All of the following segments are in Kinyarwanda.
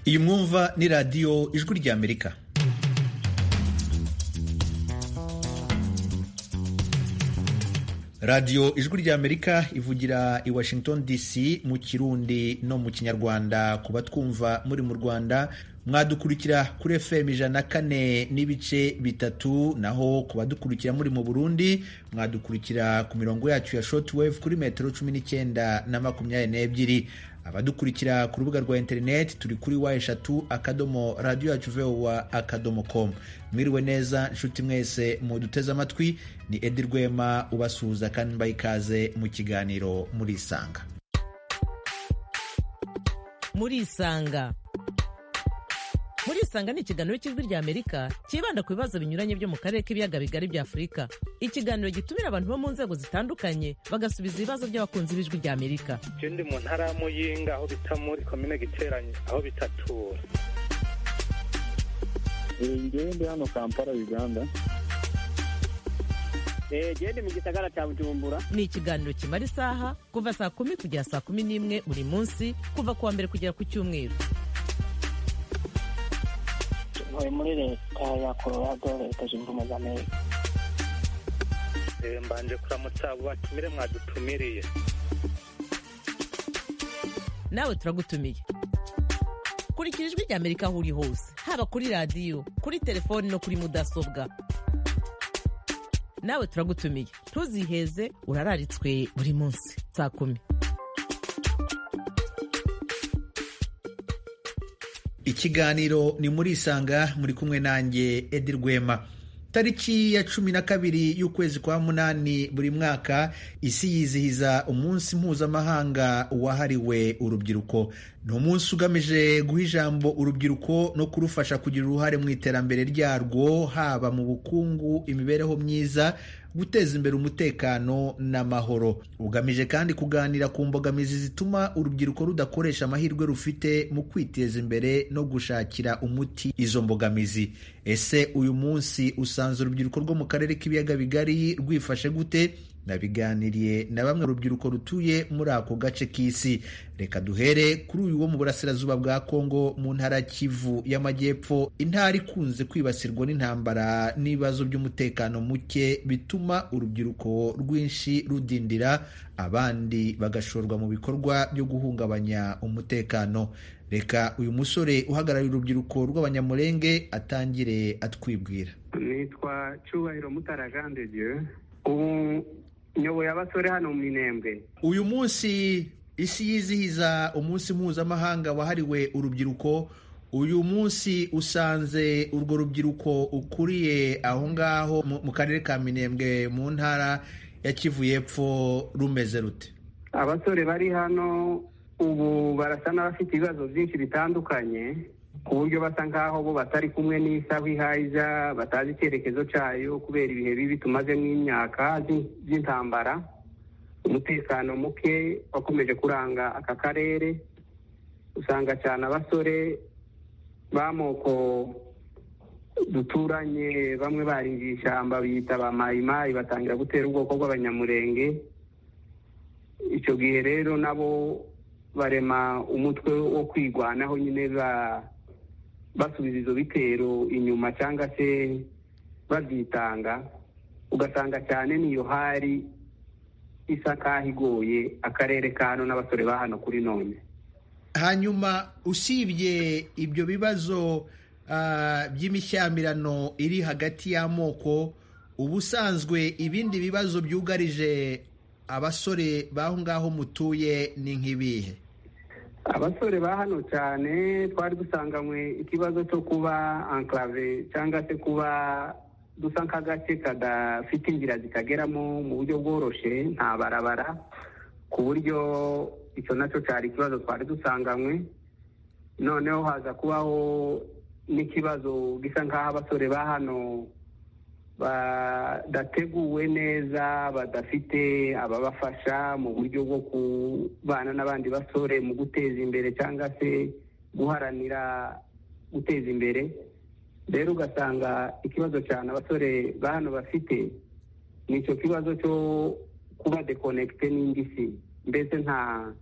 iyi mwumva ni radiyo ijwi ry'amerika radiyo ijwi ry'amerika ivugira i washington dc mu kirundi no mu kinyarwanda ku batwumva muri mu rwanda mwadukurikira kuri fm ijana na kane n'ibice bitatu naho ku badukurikira muri mu burundi mwadukurikira ku mirongo yacu ya shortwave kuri metero cumi n'icyenda na makumyabiri n'ebyiri abadukurikira ku rubuga rwa interineti turi kuri wa eshatu akadomo radiyo yacu vowa akadomo komu mwiriwe neza nshuti mwese muduteze amatwi ni edi rwema ubasuhuza kandi mbaha ikaze mu kiganiro murisanga murisanga murisanga ni ikiganiro cy'ijwi rya amerika cyibanda ku bibazo binyuranye byo mu karere k'ibiyaga bigari bya afurika ikiganiro gitumira abantu bo mu nzego zitandukanye bagasubiza ibibazo by'abakunzi b'ijwi rya amerika icyo ndi mu ntara y'amuyinga aho bita muri komine giteranye aho bita tura ngewe ndi hano kampala uganda genda mu gisagara cya bujumbura ni ikiganiro kimara isaha kuva saa kumi kugera saa kumi n'imwe buri munsi kuva ku wa mbere kugera ku cyumweru ntuye muri leta ya colorado leta zunze ubumwe za amerika mbanje kuramutsa abo batumire mwadutumiriye nawe turagutumiye kurikira ijwi rya amerika aho uri hose haba kuri radiyo kuri telefoni no kuri mudasobwa nawe turagutumiye ntuziheze urararitswe buri munsi saa kumi ikiganiro ni muri isanga muri kumwe nanjye edi rwema tariki ya cumi na kabiri y'ukwezi kwa munani buri mwaka isi yizihiza umunsi mpuzamahanga wahariwe urubyiruko ni umunsi ugamije guha ijambo urubyiruko no kurufasha kugira uruhare mu iterambere ryarwo haba mu bukungu imibereho myiza guteza imbere umutekano n'amahoro ugamije kandi kuganira ku mbogamizi zituma urubyiruko rudakoresha amahirwe rufite mu kwiteza imbere no gushakira umuti izo mbogamizi ese uyu munsi usanze urubyiruko rwo mu karere k'ibiyaga bigari rwifashe gute nabiganiriye na bamwe urubyiruko rutuye muri ako gace k'isi reka duhere kuri uyu wo mu burasirazuba bwa kongo mu ntara kivu y'amajyepfo intara ikunze kwibasirwa n'intambara n'ibibazo by'umutekano muke bituma urubyiruko rwinshi rudindira abandi bagashorwa mu bikorwa byo guhungabanya umutekano reka uyu musore uhagarariye urubyiruko rw'abanyamurenge atangire atwibwira nitwa cyubahiro mutaragandege ubu nyoboye abasore hano mu minembwe uyu munsi isi yizihiza umunsi mpuzamahanga wahariwe urubyiruko uyu munsi usanze urwo rubyiruko ukuriye aho ngaho mu karere ka minembwe mu ntara ya kivu y'epfo rumeze rute abasore bari hano ubu barasa n'abafite ibibazo byinshi bitandukanye ku buryo basa nk'aho bo batari kumwe n'isaha ihaza batazi icyerekezo cyayo kubera ibihe bibi tumaze n'imyaka by'intambara umutekano muke wakomeje kuranga aka karere usanga cyane abasore b'amoko duturanye bamwe baringiye ishyamba biyita ba mayimayi batangira gutera ubwoko bw'abanyamurenge icyo gihe rero nabo barema umutwe wo kwigwanaho nyine basubiza izo bitero inyuma cyangwa se babyitanga ugasanga cyane niyo hari isa kaho igoye akarere ka hano n'abasore ba hano kuri none hanyuma usibye ibyo bibazo by'imishyamirano iri hagati y'amoko ubusanzwe ibindi bibazo byugarije abasore b'aho ngaho mutuye ni nk'ibihe abasore ba hano cyane twari dusanganywe ikibazo cyo kuba ankarave cyangwa se kuba dusa nk'agace kadafite inzira zikageramo mu buryo bworoshye nta barabara ku buryo icyo nacyo cyari ikibazo twari dusanganywe noneho haza kubaho n'ikibazo gisa nk'aho abasore ba hano badateguwe neza badafite ababafasha mu buryo bwo kubana n'abandi basore mu guteza imbere cyangwa se guharanira guteza imbere rero ugasanga ikibazo cyane abasore ba hano bafite ni icyo kibazo cyo kuba dekonekite n'indi si mbese nta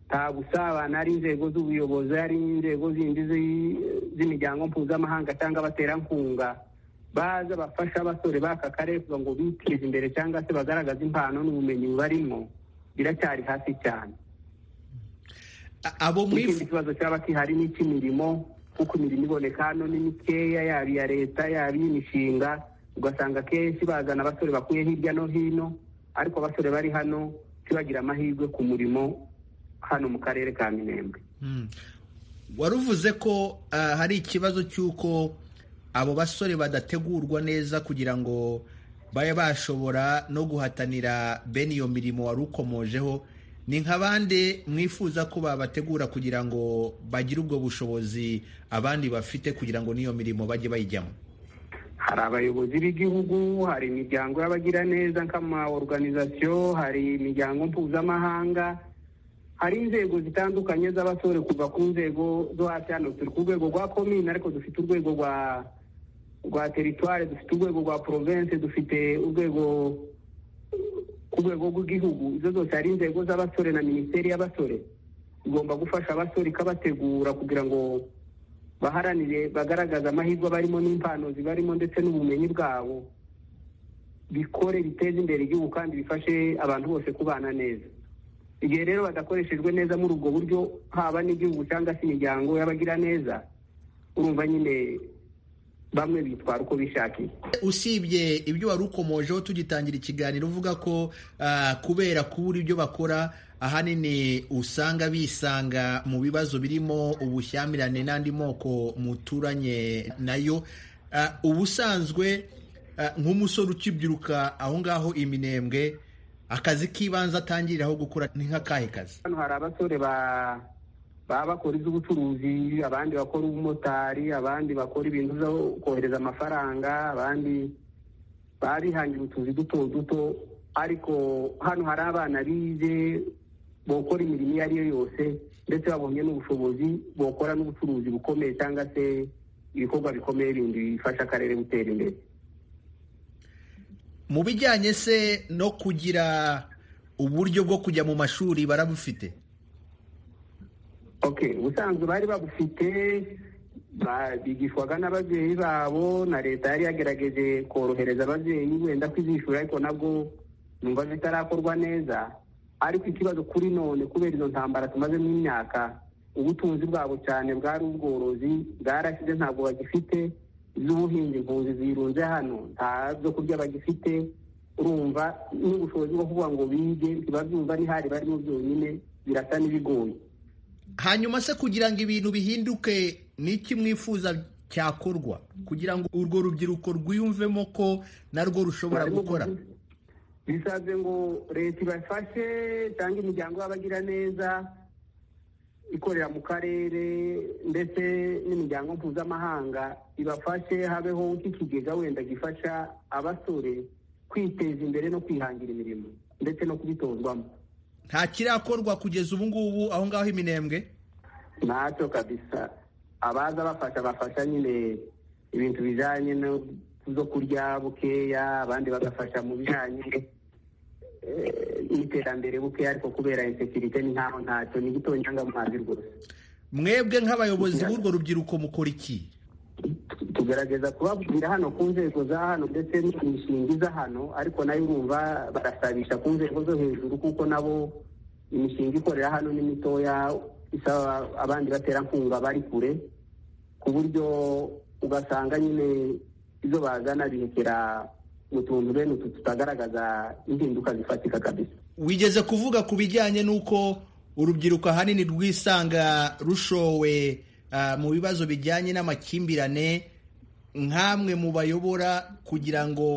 nta busabane ari inzego z'ubuyobozi ari inzego zindi zi- z'imiryango mpuzamahanga cyangwa abaterankunga baza bafasha abasore b'aka karere kugira ngo biteze imbere cyangwa se bagaragaze impano n'ubumenyi barimo biracyari hasi cyane A- abo ikindi mwifuza kibazo cyaba kihari ni icy'imirimo kuko imirimo iboneka hano ni mikeya yaba iya leta yaba iy'imishinga ugasanga akenshi bazana abasore bakuye hirya no hino ariko abasore bari hano ntibagira amahirwe ku murimo hano mu karere ka minembwe Mm. wari uvuze ko ah, hari ikibazo cy'uko abo basore badategurwa neza kugira ngo babe bashobora no guhatanira bene iyo mirimo wari ukomojeho ni nka bande mwifuza ko babategura kugira ngo bagire ubwo bushobozi abandi bafite kugira ngo n'iyo mirimo bajye bayijyamo hari abayobozi b'igihugu hari imiryango y'abagira neza nk'ama oruganizasiyo hari imiryango mpuzamahanga hari inzego zitandukanye z'abasore kuva ku nzego zo hasi hano turi ku rwego rwa komine ariko dufite urwego rwa rwa teritwari dufite urwego rwa porovense dufite urwego ku rwego rw'igihugu izo zose hari inzego z'abasore na minisiteri y'abasore igomba gufasha abasore ikabategura kugira ngo baharanire bagaragaza amahirwe barimo n'impano zibarimo ndetse n'ubumenyi bwabo bikore biteze imbere igihugu kandi bifashe abantu bose kubana neza igihe rero badakoreshejwe neza muri ubwo buryo haba n'igihugu cyangwa se imiryango y'abagira neza urumva nyine bamwe bitwara uko bishakiye usibye ibyo wari ukomojeho tugitangira ikiganiro uvuga ko ah, kubera kubura ibyo bakora ahanini usanga bisanga mu bibazo birimo ubushyamirane n'andi moko muturanye nayo Ah, ubusanzwe ah, nk'umusore ukibyiruka aho ngaho iminembwe akazi k'ibanze atangiriraho gukora ni nk'akahe kazi hano hari abasore ba baba bakora iz'ubucuruzi abandi bakora ubumotari abandi bakora ibintu byo kohereza amafaranga abandi baba bihangira utuzi duto duto ariko hano hari abana bize bokora imirimo iyo ari yo yose ndetse babonye n'ubushobozi bokora n'ubucuruzi bukomeye cyangwa se ibikorwa bikomeye bindi bifasha akarere gutera imbere mu bijyanye se no kugira uburyo bwo kujya mu mashuri barabufite ok ubusanzwe bari babufite ba- bigishwaga n'ababyeyi babo na leta yari yagerageje korohereza ababyeyi wenda kwizishura ariko nabwo numva bitarakorwa neza ariko ikibazo kuri none kubera izo ntambara tumazemo imyaka ubutunzi bwabo cyane bwari ubworozi bwarashize ntabwo bagifite iz'ubuhinzi impunzi zirunze hano nta byo kurya bagifite urumva n'ubushobozi bwo kuvuga ngo bige ntibabyumva n'ihari barimo byonyine birasa n'ibigoye hanyuma se kugira ngo ibintu bihinduke ni iki mwifuza cyakorwa kugira ngo urwo rubyiruko rwiyumvemo ko narwo rushobora Barimo gukora kuvuga. bisabye ngo leta ibafashe cyangwa imiryango y'abagira neza ikorera mu karere ndetse n'imiryango mpuzamahanga ibafashe habeho nk'ikigega wenda gifasha abasore kwiteza imbere no kwihangira imirimo ndetse no kubitozwamo nta kirakorwa kugeza ubu ngubu aho ngaho iminembwe ntacyo kabisa abaza bafasha bafasha nyine ibintu bijyanye no byo kurya bukeya abandi bagafasha mu bijyanye eh, n'iterambere bukeya ariko kubera insekirite ni nkaho ntacyo ni gitonyanga amazi rwose mwebwe nk'abayobozi b'urwo rubyiruko mukora iki Tu- tugerageza kubabwira hano ku nzego za hano ndetse n'imishinga iza hano ariko nayo urumva barasabisha ku nzego zo hejuru kuko nabo imishinga ikorera hano ni mitoya isaba abandi baterankunga bari kure ku buryo ugasanga nyine izo bazana bihekera mu tuntu bene utu tutagaragaza impinduka zifatika kabisa wigeze kuvuga ku bijyanye n'uko urubyiruko ahanini rwisanga rushowe ah, mu bibazo bijyanye n'amakimbirane nk'amwe mu bayobora kugira ngo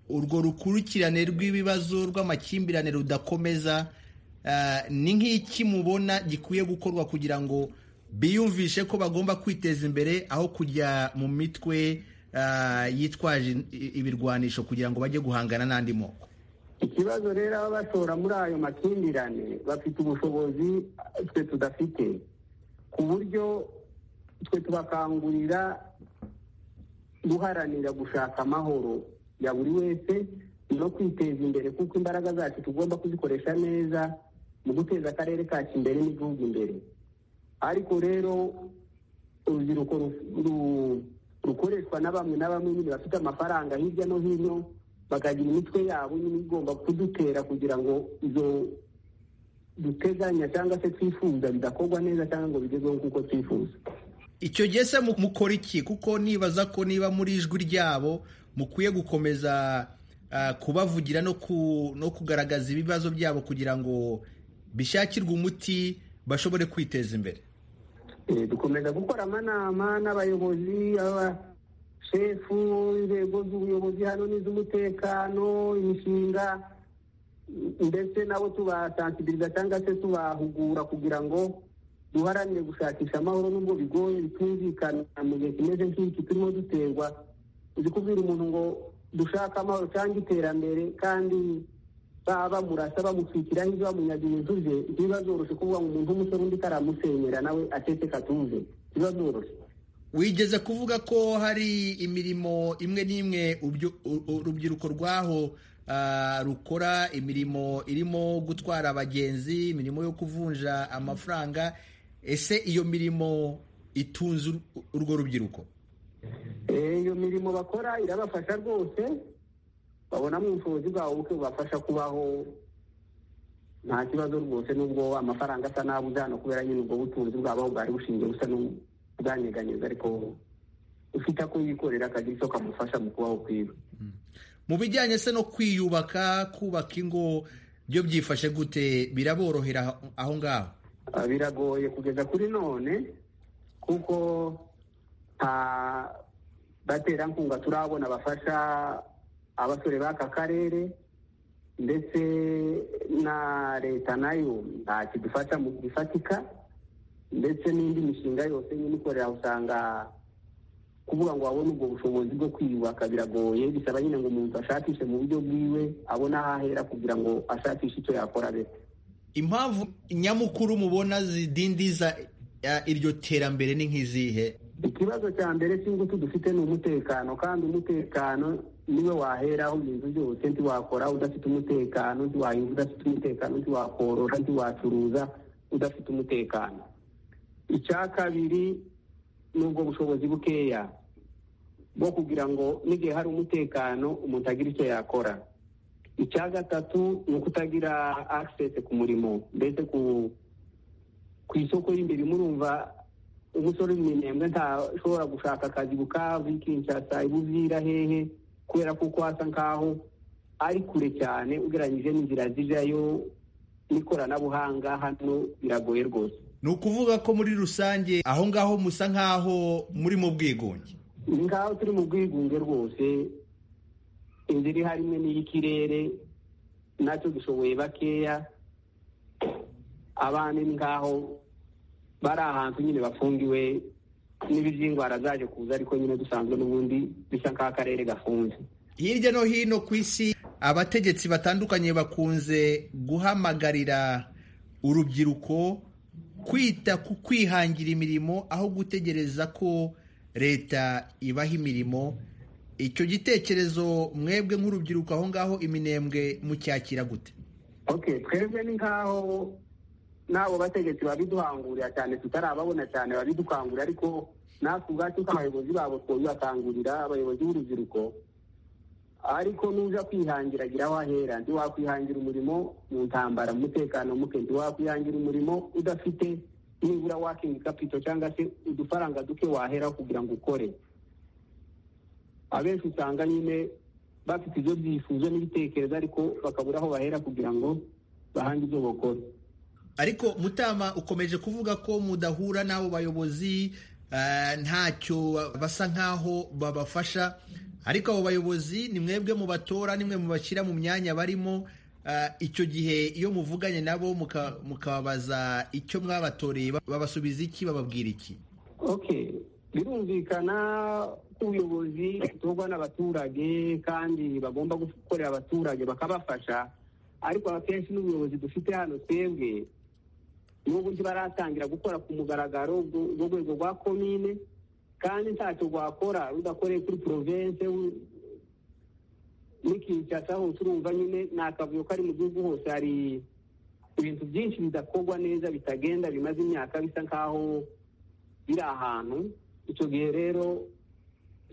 urwo rukurikirane rw'ibibazo rw'amakimbirane rudakomeza ah, ni nk'iki mubona gikwiye gukorwa kugira ngo biyumvishe ko bagomba kwiteza imbere aho kujya mu mitwe ah, yitwaje i- ibirwanisho kugira ngo bajye guhangana n'andi moko ikibazo rero aba bashora muri ayo makimbirane bafite ubushobozi eh, twe tudafite ku buryo twe tubakangurira guharanira gushaka amahoro ya buri wese no kwiteza imbere kuko imbaraga zacu tugomba kuzikoresha neza mu guteza akarere kacu imbere n'igihugu imbere ariko rero urubyiruko ru- rukoreshwa na bamwe na bamwe nyine bafite amafaranga hirya no hino bakagira imitwe yabo nyine igomba kudutera kugira ngo izo duteganya cyangwa se twifuza bidakorwa neza cyangwa ngo bigerweho nk'uko twifuza icyo gihe se mu- mukora iki kuko nibaza ko niba muri ijwi ryabo mukwiye gukomeza ah, kubavugira no ku- no kugaragaza ibibazo byabo kugira ngo bishakirwe umuti bashobore kwiteza imbere Eh, dukomeza gukora amanama n'abayobozi abashefu inzego z'ubuyobozi hano n'iz'umutekano imishinga ndetse nabo tubasansibiliza cyangwa se tubahugura kugira ngo duharanire gushakisha amahoro n'ubwo bigoye bitumvikana mu gihe kimeze nk'iki turimo duterwa uzi kubwira umuntu ngo dushaka amahoro cyangwa iterambere kandi baba bamurasa bamucikiraho ibyo bamunyaga ibintu bye ntibiba byoroshye kuvuga ngo umuntu w'umusore undi karamusenyera nawe acece katuze biba byoroshye wigeze kuvuga ko hari imirimo imwe n'imwe ubyo- u- u- urubyiruko rwaho ah, rukora imirimo irimo gutwara abagenzi imirimo yo kuvunja amafaranga ese iyo mirimo itunze ur- urwo rubyiruko Eh, iyo mirimo bakora irabafasha rwose babonamo ubushobozi bwabo buke bubafasha kubaho nta kibazo rwose n'ubwo amafaranga asa n'abuze hano kubera nyine ubwo butunzi bwabo bwari bushingiye busa n'ubwanyeganyeza ariko ufite ako yikorera akagira icyo kamufasha mu kubaho kwiwe mu bijyanye se no kwiyubaka kubaka ingo byo byifashe gute biraborohera aho- aho ngaho Ah, biragoye kugeza kuri none kuko nta baterankunga turabona bafasha abasore b'aka karere ndetse na leta nayo nta kidufasha mu gifatika ndetse n'indi mishinga yose nyine ikorera usanga kuvuga ngo wabone ubwo bushobozi bwo kwiyubaka biragoye bisaba nyine ngo umuntu ashakishe mu buryo bwiwe abone aho ahera kugira ngo ashakishe icyo yakora bete impamvu nyamukuru mubona zidindiza ah, iryo terambere ni nk'izihe ikibazo cya mbere cy'ingutu dufite ni umutekano kandi umutekano niwe waheraho ibintu byose ntiwakora udafite umutekano ntiwahinga udafite umutekano ntiwakorora ntiwacuruza udafite umutekano icya kabiri ni ubwo bushobozi bukeya bwo kugira ngo n'igihe hari umutekano umuntu agira icyo yakora icya gatatu ni ukutagira akisesi ku murimo mbese ku ku isoko y'imibiri murumva umusore uri mu minembwe ntashobora gushaka akazi bukavu kinshasa ibuvira hehe kubera kuko hasa nkaho ari kure cyane ugereranyije n'inzira zijyayo n'ikoranabuhanga hano biragoye rwose ni ukuvuga ko muri rusange aho ngaho musa nk'aho muri mu bwigunge ni ngaho turi mu bwigunge rwose inzira iri harimwe n'iy'ikirere nacyo dushoboye bakeya abandi ni ngaho bari ahantu nyine bafungiwe n'ibiz'indwara zaje kuza ariko nyine dusanzwe n'ubundi bisa nk'aho akarere gafunze hirya no hino ku isi abategetsi batandukanye bakunze guhamagarira urubyiruko kwita ku kwihangira imirimo aho gutegereza ko leta ibaha imirimo icyo gitekerezo mwebwe nk'urubyiruko aho ngaho iminembwe mucyakira gute ok twebwe ni nkaho n'abo bategetsi babiduhangurira cyane tutarababona cyane babidukangurira ariko natwe ubwacu nk'abayobozi babo twabibakangurira abayobozi b'urubyiruko ariko nuza kwihangira agira aho ahera ntiwakwihangira umurimo mu ntambara mu mutekano muke ntiwakwihangira umurimo udafite nibura wakingi kapito cyangwa se udufaranga duke waheraho kugira ngo ukore abenshi usanga nyine bafite ibyo byifuzo n'ibitekerezo ariko bakabura aho bahera kugira ngo bahange ibyo bakora ariko mutama ukomeje kuvuga ko mudahura n'abo bayobozi eh, ntacyo basa nk'aho babafasha ariko abo bayobozi ni mwebwe mubatora nimwe mubashyira mu myanya barimo Eh, icyo gihe iyo muvuganye nabo muka- mukababaza icyo mwabatoreye ba- babasubiza iki bababwira iki ok birumvikana ko ubuyobozi butorwa n'abaturage kandi bagomba gukorera abaturage bakabafasha ariko akenshi n'ubuyobozi dufite hano twebwe n'ubu ntibaratangira gukora ku mugaragaro bw- bw'urwego rwa komine kandi ntacyo rwakora rudakoreye kuri porovense n'ikinshasa hose urumva nyine ni akavuyo kari mu gihugu hose hari ibintu byinshi bidakorwa neza bitagenda bimaze imyaka bisa nk'aho biri ahantu icyo gihe rero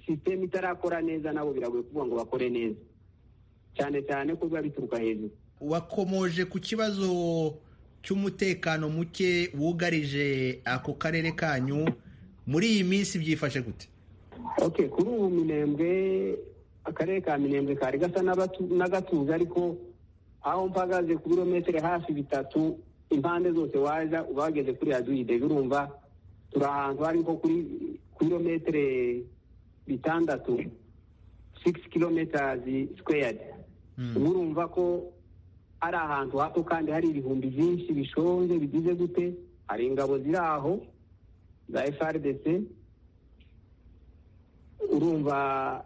sisiteme itarakora neza nabo biragoye kuvuga ngo bakore neza cyane cyane ko biba bituruka hejuru wakomoje ku kibazo cy'umutekano muke wugarije ako karere kanyu muri iyi minsi byifashe gute ok kuri ubu minembwe akarere ka minembwe kari gasa n'agatuza ariko aho mpagaze ku birometero hafi bitatu impande zose waza ubageze kuri yaduide urumva turi ahantu hari nko kuri birometero bitandatu sigisi kirometazi sikweyadi uba urumva ko ari ahantu hato kandi hari ibihumbi byinshi bishonje bigize gute hari ingabo ziri aho za frdc urumva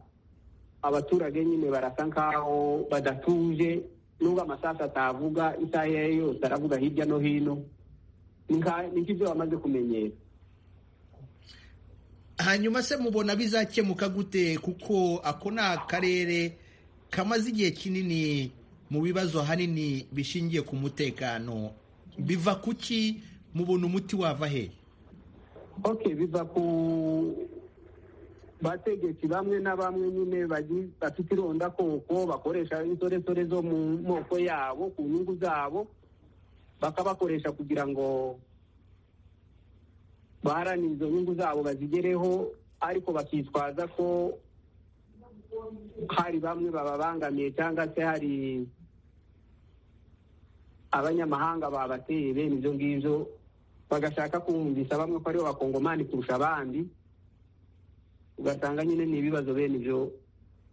abaturage nyine barasa nk'aho badatuje nubwo amasaha atavuga isaha iyo ari yo yose aravuga hirya no hino ni nk'ibyo bamaze kumenyera hanyuma se mubona bizakemuka gute kuko ako ni akarere kamaze igihe kinini mu bibazo ahanini bishingiye ku mutekano biva kuki mubona umuti wava hehe ok biva ku bategetsi bamwe na bamwe nyine bafite irondakoko bakoresha insoresore zo mu moko yabo ku nyungu zabo bakabakoresha kugira ngo baharanira izo nyungu zabo bazigereho ariko bakitwaza ko hari bamwe bababangamiye cyangwa se hari abanyamahanga babateye bene ibyo ngibyo bagashaka kumvisha bamwe ko aribo bakongomani kurusha abandi ugasanga nyine ni ibibazo bene ibyo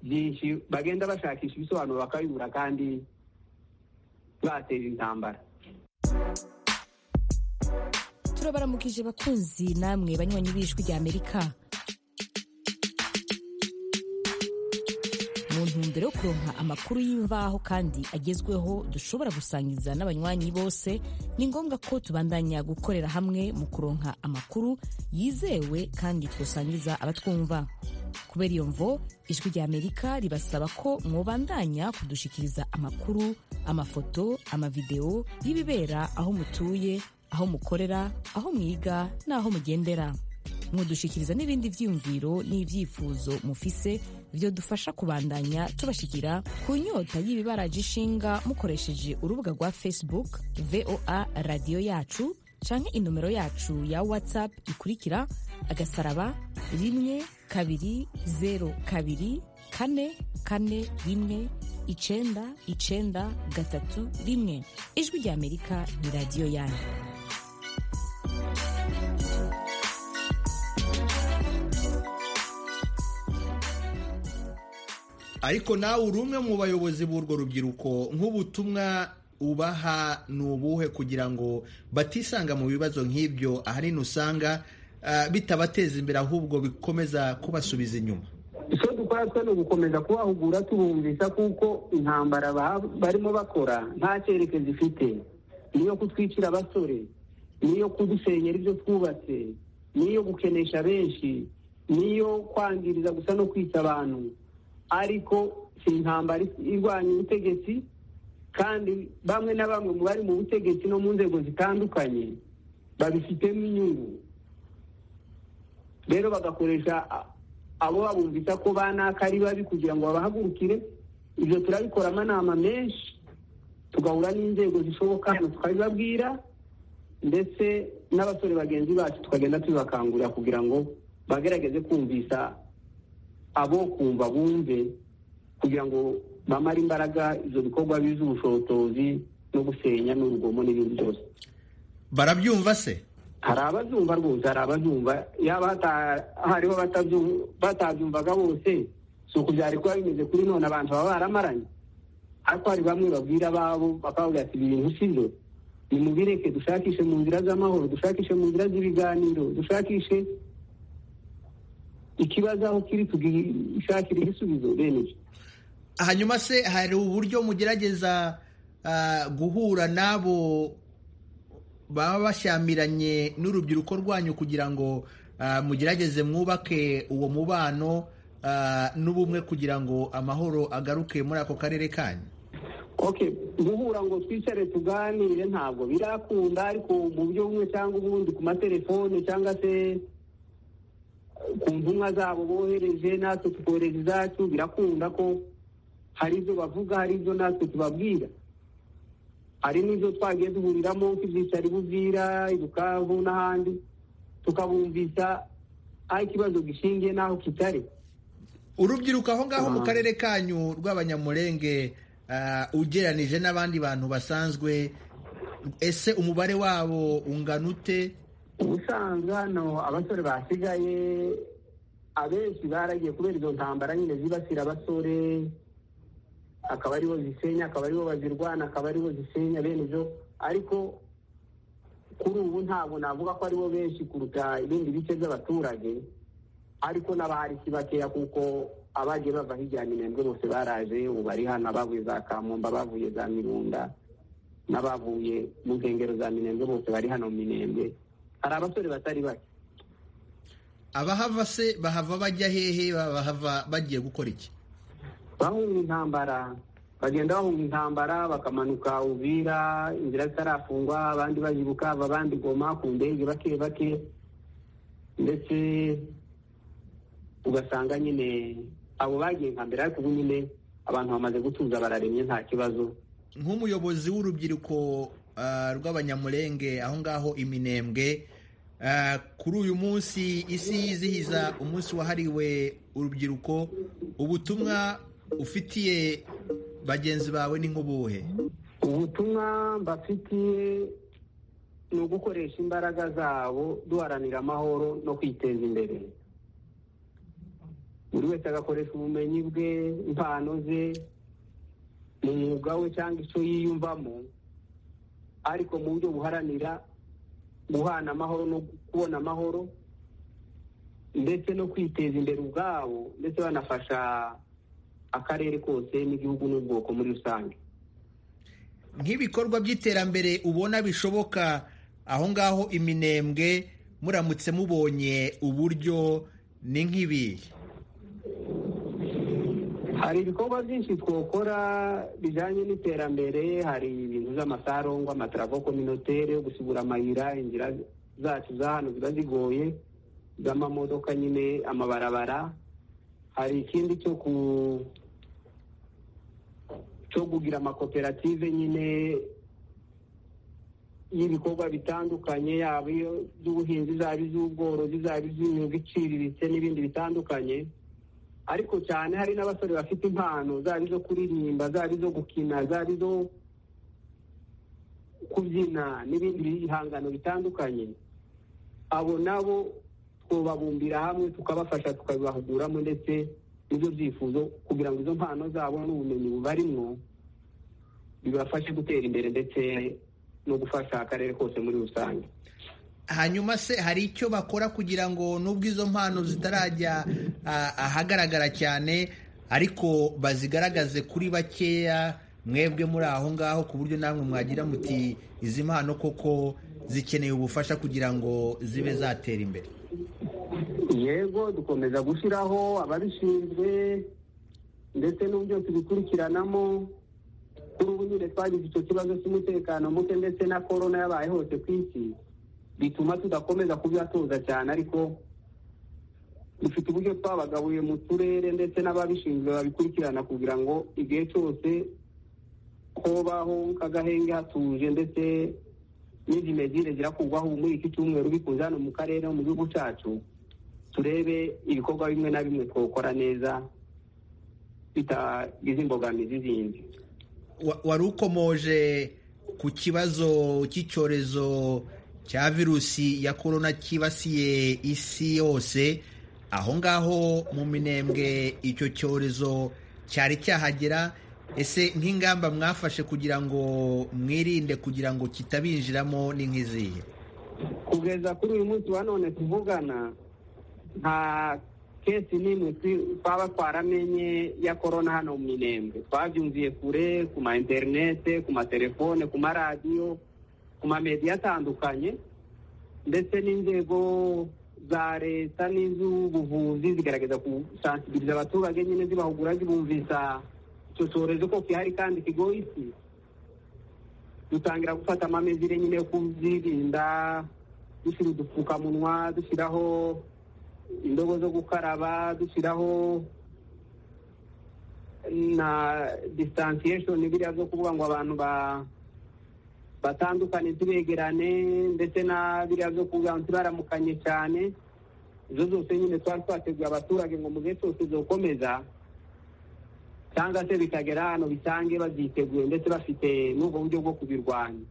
byinshi bagenda bashakisha ibisobanuro bakabibura kandi bateje intambara turabaramukije bakunzi namwe banywanyi b'ijwi ry'amerika mu ntumbero yo kuronka amakuru y'imvaho kandi agezweho dushobora gusangiza n'abanywanyi bose ni ngombwa ko tubandanya gukorera hamwe mu kuronka amakuru yizewe kandi twasangiza abatwumva kubera iyo mvo ijwi ry'amerika ribasaba ko mwobandanya kudushikiriza amakuru amafoto amavidewo y'ibibera aho mutuye aho mukorera aho mwiga n'aho mugendera mudushikiriza n'ibindi byiyumviro n'ibyifuzo mufise byo dufasha kubandanya tubashikira ku nyota y'ibibaraje ishinga mukoresheje urubuga rwa facebook voa radiyo yacu canke inomero yacu ya whatsapp ikurikira agasaraba rimwe kabiri zeru kabiri kane kane rimwe icenda icenda gatatu rimwe ijwi ry'amerika ni radiyo yanyu ariko nawe uri umwe mu bayobozi b'urwo rubyiruko nk'ubutumwa ubaha ni ubuhe kugira ngo batisanga mu bibazo nk'ibyo ahanini usanga bitabateza imbere ahubwo bikomeza kubasubiza inyuma icyo dukora twe ni ugukomeza kubahugura tubumvisa kuko intambara barimo bakora nta cyerekezo ifite niyo kutwicira abasore niyo kudusenyera ibyo twubatse niyo gukenesha benshi niyo kwangiriza gusa no kwica abantu ariko si intambara irwanya ubutegetsi kandi bamwe na bamwe mu bari mu butegetsi no mu nzego zitandukanye babifitemo inyungu rero bagakoresha abo babumvisa ko banaka ari babi kugira ngo babahagurukire ibyo turabikora amanama menshi tugahura n'inzego zishoboka tukabibabwira ndetse n'abasore bagenzi bacu tukagenda tubibakangurira kugira ngo bagerageze kumvisa abo kumva bumve kugira ngo bamare imbaraga ibyo bikorwa biz'ubushotozi no gusenya n'urugomo n'ibindi byose barabyumva se hari abazumva rwose hari abazumva yaba hariho batabyumvaga bose si uku byari kuba bimeze kuri none abantu baba baramaranye ariko hari bamwe babwira ababo bakavuga ati ibintu si byo nimubireke dushakishe mu nzira z'amahoro dushakishe mu nzira z'ibiganiro dushakishe ikibazo aho kiri tugishakira igisubizo bene ibyo hanyuma se hari uburyo mugerageza guhura n'abo baba bashyamiranye n'urubyiruko rwanyu kugira ngo mugerageze mwubake uwo mubano n'ubumwe kugira ngo amahoro agaruke muri ako karere kanyu okay guhura ngo twicare tuganire ntabwo birakunda ariko mu buryo bumwe cyangwa ubundi ku matelefone cyangwa se ku ntumwa zabo bohereje natwe tukohereza izacu birakunda ko hari ibyo bavuga hari ibyo natwe tubabwira hari n'ibyo twagiye duhuriramo nk'ibyicaro ibubwira ibukavu n'ahandi tukabumvisa aho ikibazo gishingiye n'aho kitari urubyiruko aho ngaho mu karere kanyu rw'abanyamurenge ah, ugereranije n'abandi bantu basanzwe ese umubare wabo ungana ute ubusanzwe hano abasore basigaye abenshi baragiye kubera izo ntambara nyine zibasira abasore akaba aribo zisenya akaba aribo bazirwana akaba aribo zisenya bene ibyo ariko kuri ubu ntabwo navuga ko aribo benshi kuruta ibindi bice by'abaturage ariko n'abaharisi bakeya kuko abagiye bava hirya ya minembwe bose baraje ubu bari hano abavuye za kamumba bavuye za mirunda n'abavuye mu nkengero za minembwe bose bari hano mu minembwe hari abasore batari bake abahava se bahava bajya hehe bahava bagiye gukora iki bahunga intambara bagenda bahunga intambara bakamanuka ubira inzira zitarafungwa abandi baje bukava abandi goma ku ndege bake bake ndetse ugasanga nyine abo bagiye nka mbere ariko ubu nyine abantu bamaze gutuza bararemye nta kibazo nk'umuyobozi w'urubyiruko ah, rw'abanyamurenge aho ngaho iminembwe ah, kuri uyu munsi isi yizihiza umunsi wahariwe urubyiruko ubutumwa ufitiye bagenzi bawe ni nk'ubuhe ubutumwa mbafitiye ni ugukoresha imbaraga zabo duharanira amahoro no kwiteza imbere buri wese agakoresha ubumenyi bwe impano ze mu mwuga we cyangwa icyo yiyumvamo ariko mu buryo buharanira guhana amahoro no kubona amahoro ndetse no kwiteza imbere ubwabo ndetse banafasha akarere kose n'igihugu n'ubwoko muri rusange nk'ibikorwa by'iterambere ubona bishoboka aho ngaho iminembwe muramutse mubonye uburyo ni nk'ibihe hari ibikorwa byinshi twakora bijyanye n'iterambere hari ibintu by'amasarongwa amataravo kominotere yo gusibura amayira inzira zacu za hano ziba zigoye z'amamodoka nyine amabarabara hari ikindi cyo ku cyo kugira amakoperative nyine y'ibikorwa bitandukanye yaba iyo by'ubuhinzi zaba iz'ubworozi zaba iz'imyuga iciriritse n'ibindi bitandukanye ariko cyane hari n'abasore bafite impano zaba izo kuririmba zaba izo gukina zaba izo kubyina n'ibindi bihangano bitandukanye abo nabo twababumbira hamwe tukabafasha tukabibahuguramo ndetse n'ibyo byifuzo kugira ngo izo mpano zabo n'ubumenyi bubarimwo bibafashe gutera imbere ndetse no gufasha akarere kose muri rusange hanyuma se hari icyo bakora kugira ngo nubwo izo mpano zitarajya ah, ahagaragara cyane ariko bazigaragaze kuri bakeya mwebwe muri aho ngaho ku buryo namwe mwagira muti izi mpano koko zikeneye ubufasha kugira ngo zibe zatera imbere yego dukomeza gushyiraho ababishinzwe ndetse n'ubu byose bikurikiranamo kuri ubu nyine twagize icyo kibazo cy'umutekano muke ndetse na korona yabaye hose ku isi bituma tudakomeza kubyatoza cyane ariko dufite uburyo twabagabuye mu turere ndetse n'ababishinzwe babikurikirana kugira ngo igihe cyose hobaho kagahenge hatuje ndetse n'izimezire zirakugwaho muri iki cyumweru bikunze hano mu karere no mu gihugu cyacu turebe ibikorwa bimwe na bimwe twakora neza bitagize imbogamizi zindi Wa- wari ukomoje ku kibazo cy'icyorezo cya virusi ya korona cyibasiye isi yose aho ngaho mu minembwe icyo cyorezo cyari cyahagera ese nk'ingamba mwafashe kugira ngo mwirinde kugira ngo kitabinjiramo ni nk'izihe kugeza kuri uyu munsi wa none tuvugana nta kesi n'imwe twi- twaba twaramenye ya korona hano mu minembwe twabyumviye kure ku ma interinete ku matelefone ku maradiyo ku mamediya atandukanye ndetse n'inzego za leta n'iz'ubuvuzi zigerageza gusansikiriza abaturage nyine zibahugura zibumvisa dusoreje uko kihari kandi kigoye isi dutangira gufata amamezire nyine yo kubyirinda dushyira udupfukamunwa dushyiraho indobo zo gukaraba dushyiraho na distansiyeshoni biriya zo kuvuga ngo abantu ba batandukane tubegerane ndetse na biriya byo kuvuga ngo tubaramukanye cyane izo zose nyine twari twateguye abaturage ngo mu gihe cyose zokomeza cyangwa se bikagera hano bisange babyiteguye ndetse bafite n'ubwo buryo bwo kubirwanya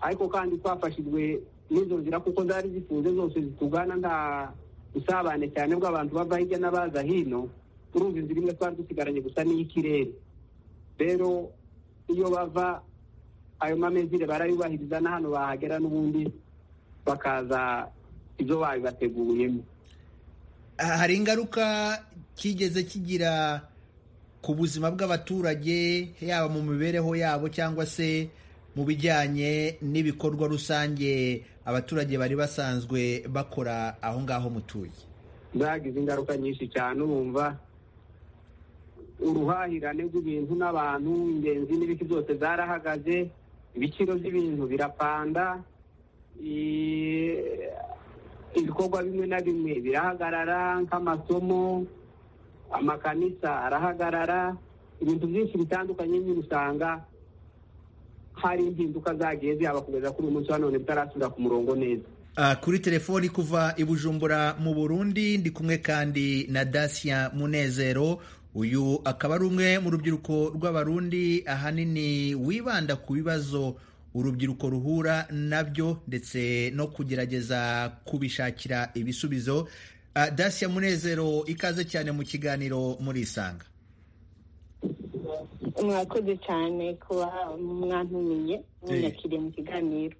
ariko kandi twafashijwe n'izo nzira kuko zari zifunze zose zitugana nta busabane cyane bw'abantu bava hirya n'abaza hino turumva inzira imwe twari dusigaranye gusa n'iy'ikirere rero iyo bava ayo mamezire barayubahiriza na hano bahagera n'ubundi bakaza ibyo babibateguriyemo hari ingaruka kigeze kigira ku buzima bw'abaturage yaba mu mibereho yabo cyangwa se mu bijyanye n'ibikorwa rusange abaturage bari basanzwe bakora aho ngaho mutuye zagize ingaruka nyinshi cyane urumva uruhahirane rw'ibintu n'abantu ingenzi n'ibiti byose zarahagaze ibiciro by'ibintu birapanda ibikorwa bimwe na bimwe birahagarara nk'amasomo amakanisa arahagarara ibintu byinshi bitandukanye nyine usanga hari impinduka zagiye zihaba kugeza kuri uyu munsi wa none bitarasubira ku murongo neza kuri telefoni kuva i bujumbura mu burundi ndi kumwe kandi na dacia munezero uyu akaba ari umwe mu rubyiruko rw'abarundi ahanini wibanda ku bibazo urubyiruko ruhura nabyo ndetse no kugerageza kubishakira ibisubizo dacia munezero ikaze cyane mu kiganiro murisanga mwakoze cyane kuba mwantumiye munyakiriye mu kiganiro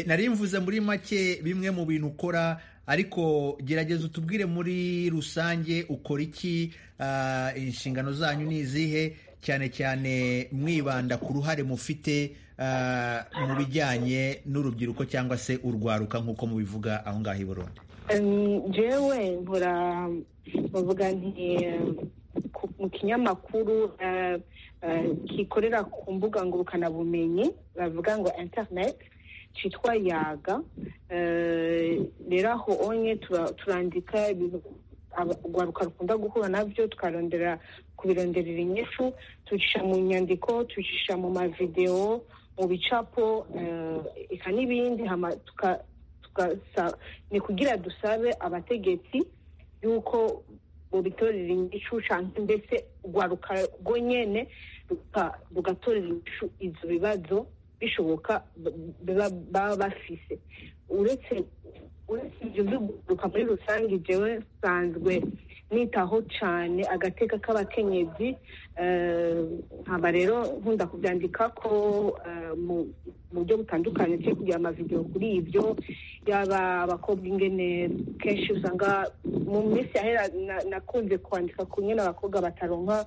nari mvuze muri make bimwe mu bintu ukora ariko gerageza utubwire muri rusange ukora iki inshingano zanyu ni izihe cyane cyane mwibanda ku ruhare mufite mu bijyanye n'urubyiruko cyangwa se urwaruka nk'uko mubivuga aho ngaho i Burundi jewe nkora bavuga nti mu kinyamakuru kikorera ku mbuga ngurukanabumenyi bavuga ngo interineti cyitwa yaga rero aho onye turandika ibintu urwaruka rukunda guhura nabyo tukarondera kubironderera inyishu tucisha mu nyandiko tucisha mu mavidewo mu bicapo eka n'ibindi ni kugira dusabe abategetsi y'uko bubitorera inyishu cyangwa mbese urwaruka rwo nyine rugatorera inyishu ibyo bibazo bishoboka baba bafise uretse ibyo biguruka muri rusange jewe nsanzwe nitaho cyane agateka k'abakenyezi nkaba rero nkunda kubyandika ko mu buryo butandukanye cyo kugira amavidewo kuri ibyo yaba abakobwa ingene kenshi usanga mu minsi yahera nakunze kwandika ku nyine abakobwa bataronka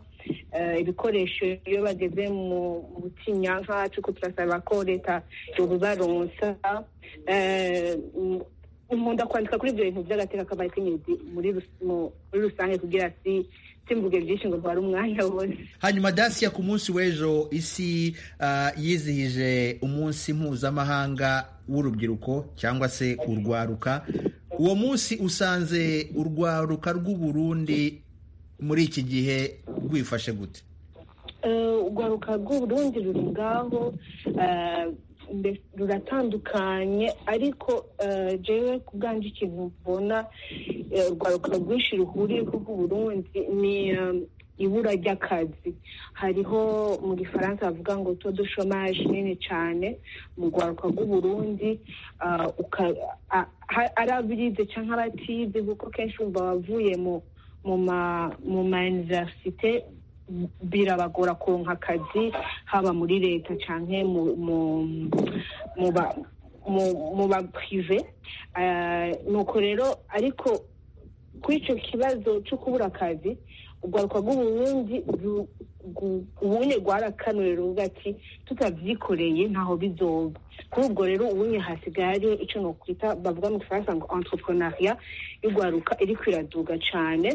ibikoresho iyo bageze mu butinyanka cy'uko turasaba ko leta yobibaronsa nkunda kwandika kuri ibyo bintu by'agateka k'abakenyezi muri rusange kugira si simvuge byinshi ngo ntware umwanya wose hanyuma dasiya ku munsi w'ejo isi yizihije umunsi mpuzamahanga w'urubyiruko cyangwa se urwaruka uwo munsi usanze urwaruka rw'uburundi muri iki gihe rwifashe gute urwaruka rw'uburundi ruri ngaho ruratandukanye ariko jewe ku bwanjye ikintu mbona urwaruka rwinshi ruhuriyeho rw'uburundi ni ibura ry'akazi hariho mu gifaransa bavuga ngo tuba dushomaje nini cyane mu rwaruka rw'uburundi ari abirize cyangwa abatize kuko kenshi wumva bavuye mu ma iniverisite birabagora konka akazi haba muri leta cyangwa mu ba pirive nuko rero ariko kuri icyo kibazo cyo kubura akazi urwaruka rw'uburundi ubunye rwarakanuye ruvuga ati tutavyikoreye ntaho bizoba kuri ubwo rero ubunye hasigaye ari ico nokwita bavuga mu gifaransa ngo entrepreneuria y'urwaruka iriko iraduga cane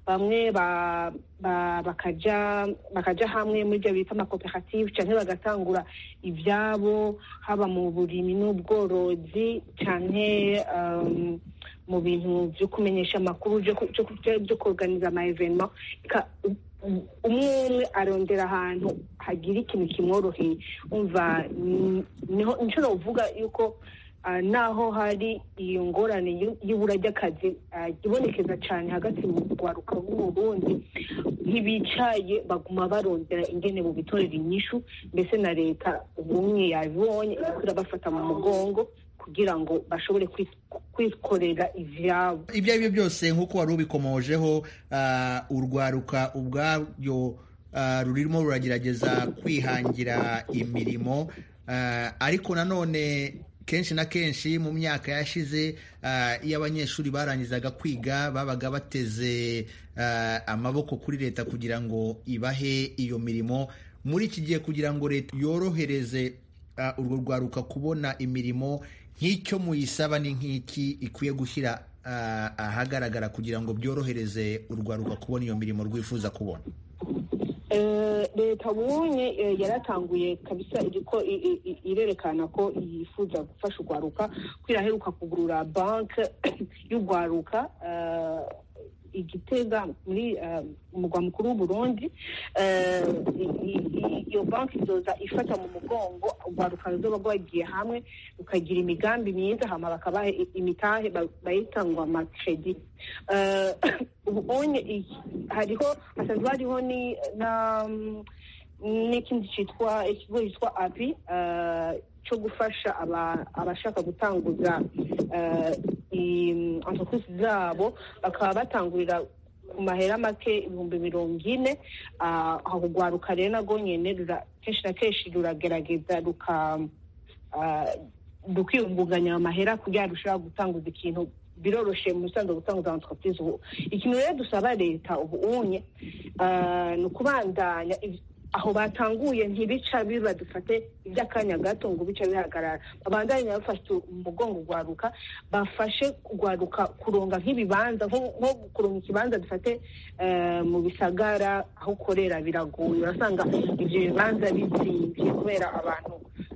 bamwe ba- ba- bakaja bakaja hamwe muri vyo bita amakoperative canke bagatangura ivyabo haba mu burimi n'ubworozi canke um, mu bintu byo kumenyesha amakuru byo ku- byo ku- byo kuorganiza ama evenement Ka- umwe umwe arondera ahantu hagira ikintu kimworoheye umva ni- niho inshuro uvuga yuko ah, naho hari iyo ngorane y'u- y'ibura ry'akazi ah, ibonekeza cyane hagati mu rwaruka rw'uburundi ntibicaye baguma barondera ingene bubitorera inyishu mbese na leta ubumwe yabibonye iriko irabafata mu mugongo kugira ngo bashobore kwit- kwikorera ivyabo ibyo ari byo byose nk'uko wari ubikomojeho ah, urwaruka ubwaryo ah, rurimo ruragerageza kwihangira imirimo ah, ariko nanone kenshi na kenshi mu myaka yashize ah, iyo abanyeshuri barangizaga kwiga babaga bateze ah, amaboko kuri leta kugira ngo ibahe iyo mirimo muri iki gihe kugira ngo leta yorohereze Ah, urwo rwaruka kubona imirimo nk'icyo muyisaba ni nk'iki ikwiye gushyira ah, ahagaragara kugira ngo byorohereze urwaruka kubona iyo mirimo rwifuza kubona Eh, leta ubunye eh, yaratanguye kabisa iriko i- i- i- irerekana ko yifuza gufasha urwaruka ko iraheruka kugurura banke y'urwaruka eh, igitega muri eh, umugwa mukuru w'uburundi Eh, i- i- i- iyo banke izoza ifata mu mugongo urwaruka ruzoba rwagiye hamwe rukagira imigambi myiza hama bakabaha i- imitahe ba- bayita ngo amakredi Eh, ubonye iki- hariho hasanzwe hariho ni na mm, n'ikindi cyitwa ikigo cyitwa api eh, cyo gufasha aba- abashaka gutanguza eh, i- entreprise zabo bakaba batangurira ku mahera make ibihumbi mirongo ine ah, aho urwaruka rero narwo nyene rura- kenshi na kenshi ruragerageza ruka ah, rukiyungunganya ayo mahera kugira ngo rushobora gutanguza ikintu biroroshe mu bisanzwe gutanguza entreprise ubu ikintu rero dusaba leta ubu unye ah, ni ukubandanya iv- aho batanguye ntibica biba dufate iby'akanya gato ngo bica bihagarara babandanye bafashe umugongo urwaruka bafashe urwaruka kuronga nk'ibibanza nko nko kuronga ikibanza dufate eh, mu bisagara aho ukorera biragoye urasanga ibyo bibanza bizimvye kubera abantu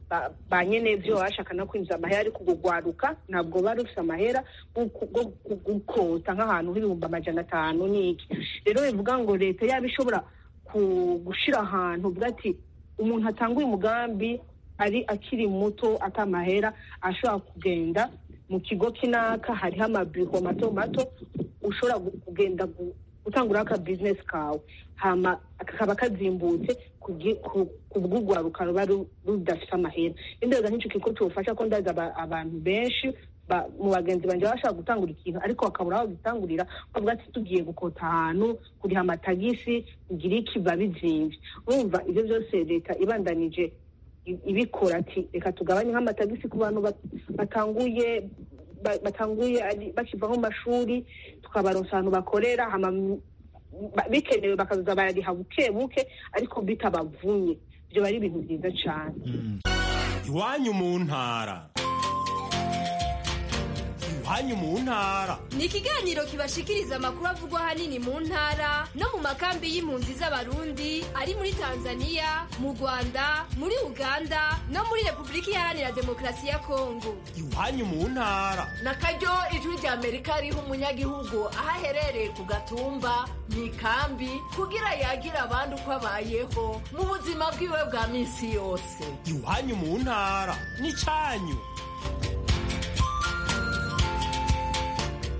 ba- ba nyene byo bashaka no kwinjiza amahera ariko ubwo rwaruka ntabwo bari rufite amahera yo ku- yo ku- gukota nk'ahantu h'ibihumbi amajana atanu n'iki rero bivuga ngo leta yaba ishobora ku- gushira ahantu uvuga ati umuntu atanga uyu mugambi ari akiri muto atamahera ashobora kugenda mu kigo kinaka hariho amabiro mato mato ushobora gu- kugenda gu- gutanguraho akabizinesi kawe hama kakaba kazimbutse kugi- ku- kubw'urwaruka ruba ru- rudafite amahera n'inzego nk'icyo kigo cyobufasha ko ndazi aba- abantu benshi ba- mu bagenzi banjye baba bashaka gutangura ikintu ariko bakabura aho bagitangurira bavuga ati tugiye gukota ahantu kuriha amatagisi kugira iki biba bizimvye urumva ibyo byose leta ibandanije i- ibikora ati reka tugabanye nk'amatagisi ku bantu bat- batanguye ba- batanguye ari- bakiva mu mashuri tukabaronsa ahantu bakorera hama m- ba- bikenewe bakaza barariha buke buke ariko bitabavunye ibyo bari ibintu byiza cane iwanyu mu ntara iwanyu mu ntara ni ikiganiro kibashikiriza amakuru avugwa ahanini mu ntara no mu makambi y'impunzi z'abarundi ari muri tanzania mu rwanda muri uganda no muri repubulika iharanira demokarasi ya kongo iwanyu mu ntara na karyo ijwi rya amerika riha umunyagihugu aho aherereye ku gatumba mu ikambi kugira yagira abandi uko abayeho mu buzima bwiwe bwa minsi yose iwanyu mu ntara n'icanyu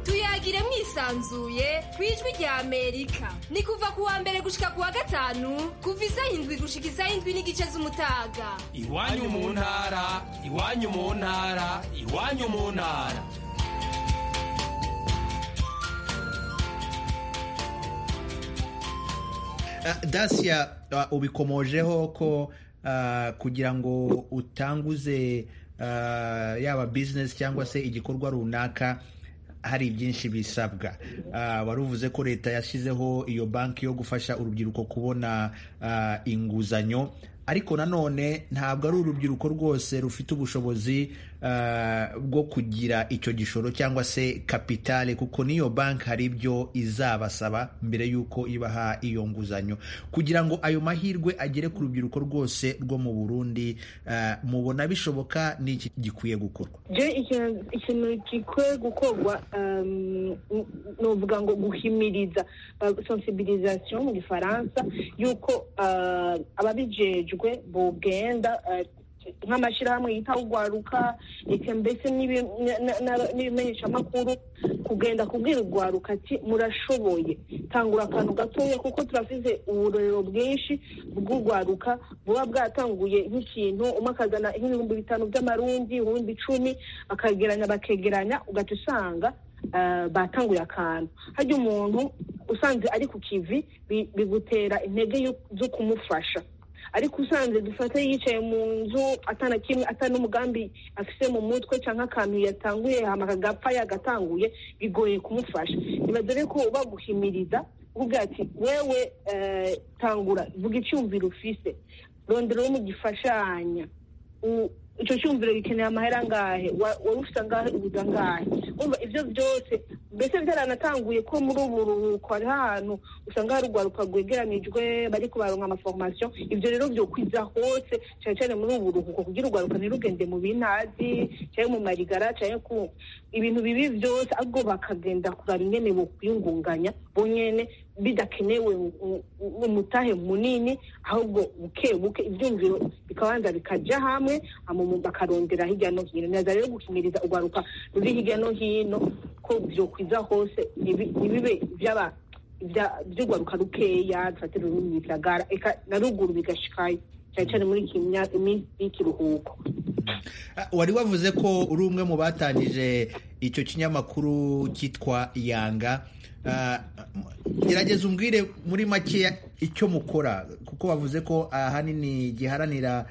tuyagire mwisanzuye ku ijwi rya amerika ni kuva ku wa mbere gushika ku wa gatanu kuva isaha indwi gushika isaha indwi n'igice z'umutaga iwanyu mu ntara iwanyu mu ntara iwanyu mu ntara Ah, dasya ah, ubikomojeho ko ah, kugira ngo utanguze ah, yaba bizinesi cyangwa se igikorwa runaka hari byinshi bisabwa wari uvuze ko leta yashyizeho iyo banki yo gufasha urubyiruko kubona inguzanyo ariko nanone ntabwo ari urubyiruko rwose rufite ubushobozi bwo kugira icyo gishoro cyangwa se kapitale kuko n'iyo banki hari ibyo izabasaba mbere y'uko ibaha iyo nguzanyo kugira ngo ayo mahirwe agere ku rubyiruko rwose rwo mu burundi mubona bishoboka n'iki gikwiye gukorwa ikintu gikwiye gukorwa ni uvuga ngo guhimiriza sensibilisation mu gifaransa y'uko ababijejwe bugenda nk'amashyirahamwe yita urwaruka mbese n'ibimenyeshamakuru kugenda kubwira urwaruka ati murashoboye tangura akantu gatoya kuko turafite uburorero bwinshi bw'urwaruka buba bwatanguye nk'ikintu umwe akazana nk'ibihumbi bitanu by'amarundi ibihumbi icumi akageranya bakegeranya ugahita usanga batanguye akantu hajya umuntu usanze ari ku kivi bigutera intege zo kumufasha ariko usanze dufate yicaye mu nzu atana kimwe atana umugambi afite mu mutwe cyangwa akantu yatanguye agapfa yagatanguye bigoye kumufasha dore ko baguhimiriza uvuga ati wewe tangura vuga icyumviro ufise rondero mu gifashanya icyo cyumviro gikeneye amahera angahe wari ufite angahe ubuze angahe umva ibyo byose mbese byaranatanguye ko muri ubu buruhuko hari ahantu usanga hari urwaruka rwegeranijwe bari kubaronka amaforomasiyo ibyo rero byokwiza hose cyane cyane muri ubu buruhuko kugira urwaruka ntirugende mu bintazi cyangwa mu marigara cyangwa ku ibintu bibi byose ahubwo bakagenda kurara ingene bokwiyungunganya bonyene bidakenewe umutahe munini ahubwo buke buke ibyumviro bikabanza bikajya hamwe bakarondera hirya no hino neza rero gukimiriza urwaruka ruri hirya no hino ko byokwiza hose ntibibe byaba by'urwaruka rukeya dufatira ururimi bigagara na ruguru bigashikayo cyane cyane muri iki minsi y'ikiruhuko wari wavuze ko uri umwe mu batangije icyo kinyamakuru cyitwa yanga gerageza umbwire muri make icyo mukora kuko bavuze ko ahanini giharanira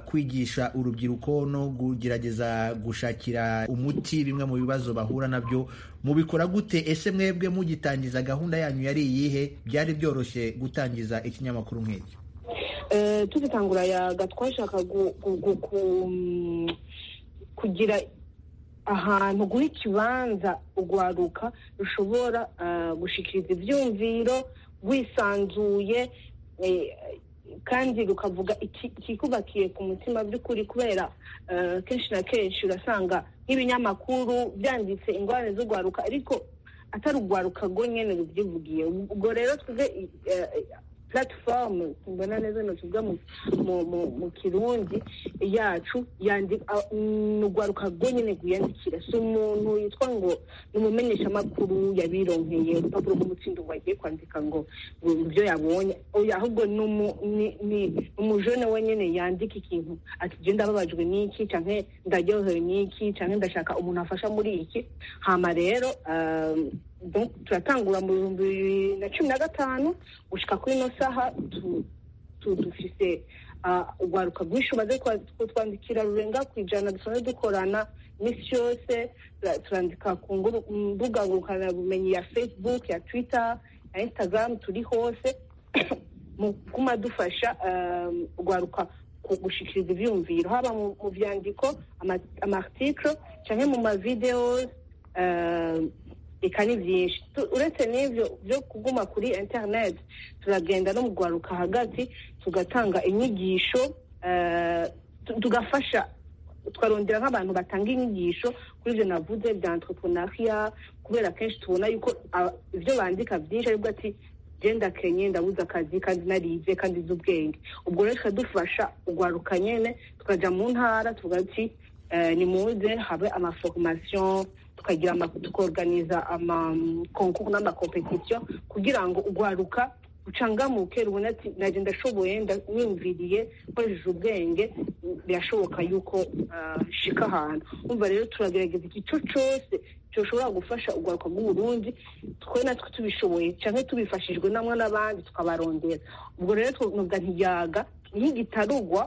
kwigisha urubyiruko no kugerageza gushakira umuti bimwe mu bibazo bahura nabyo mubikora gute ese mwebwe mugitangiza gahunda yanyu yari iyihe byari byoroshye gutangiza ikinyamakuru nk'iki tugitangura yaga twashaka kugira ahantu guha ikibanza urwaruka rushobora gushikiriza ibyumviro rwisanzuye kandi rukavuga ikikubakiye ku mutima by'ukuri kubera kenshi na kenshi urasanga nk'ibinyamakuru byanditse ingorane z'urwaruka ariko atari urwaruka rwo nyine rubyivugiye ubwo rero twebwe platform mbona neza natuvuga mu kirundi yacu ni urwaruka rwonyine rwiyandikira si umuntu yitwa ngo ni umumenyeshamakuru yabironkeye urupapuro rw'umutsindo wagiye kwandika ngo ibyo yabonye ahubwo ni umujene wenyine yandika ikintu ati ibyo ndababajwe n'iki cyangwa ndaryohewe n'iki cyangwa ndashaka umuntu afasha muri iki hama rero turatangura mu bihumbi bibiri na cumi na gatanu gushyika kuri ino saha dufite urwaruka rwinshi umaze kutwandikira rurenga ku ijana dusanzwe dukorana iminsi yose turandika ku mbuga ngurukanabumenyi ya facebook ya twitter ya instagram turi hose mu kuma dufasha urwaruka gushikiriza ibyumviro haba mu byandiko amartikiro cyangwa mu mavidewo reka ni byinshi uretse n'ibyo byo kuguma kuri interineti turagenda no mu rwaruka hagati tugatanga inyigisho tugafasha twarondera nk'abantu batanga inyigisho kuri ibyo navuze bya entrepreneuria kubera kenshi tubona yuko ibyo bandika byinshi aribwo ati genda kenye ndabuze akazi kandi narize kandi nzi ubwenge ubwo rero tukadufasha urwaruka nyine tukajya mu ntara tuvuga ati ni muze habe amaforomasiyo tukagira tukorganiza amakonkursi n'amakompetisiyo kugira ngo urwaruka rucangamuke rubona ati nanjye ndashoboye niyumviriye nkoresheje ubwenge birashoboka yuko nshika ahantu umva rero turagerageza igice cyose dushobora gufasha urwaruka rw'uburundi twe natwe tubishoboye cyangwa tubifashijwe namwe n'abandi tukabarondera ubwo rero twavuga ntiyaga nk'igitarugwa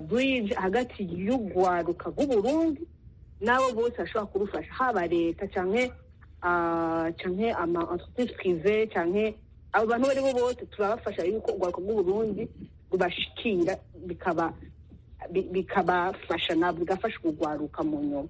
burije hagati y'urwaruka rw'uburundi n'abo bose ashobora kubufasha haba leta cyane cyane ama entreprise prive cyane abo bantu bari bo bose turabafasha yuko urwaruka rw'uburundi rubashikira bikaba bikabafasha ntabwo bigafasha urwaruka mu nyuma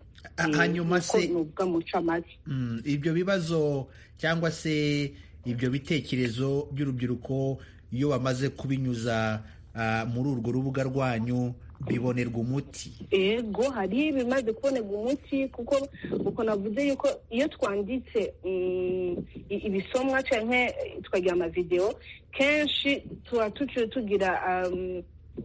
hanyuma se nuvuga mu ncamake Mm, ibyo bibazo cyangwa se ibyo bitekerezo by'urubyiruko iyo bamaze kubinyuza ah, muri urwo rubuga rwanyu bibonerwa umuti ego hari ibimaze kubonerwa umuti kuko uko navuze yuko iyo twanditse mm, i- ibisomwa cyangwa tukagira amavidewo kenshi tuba tuciye tugira um,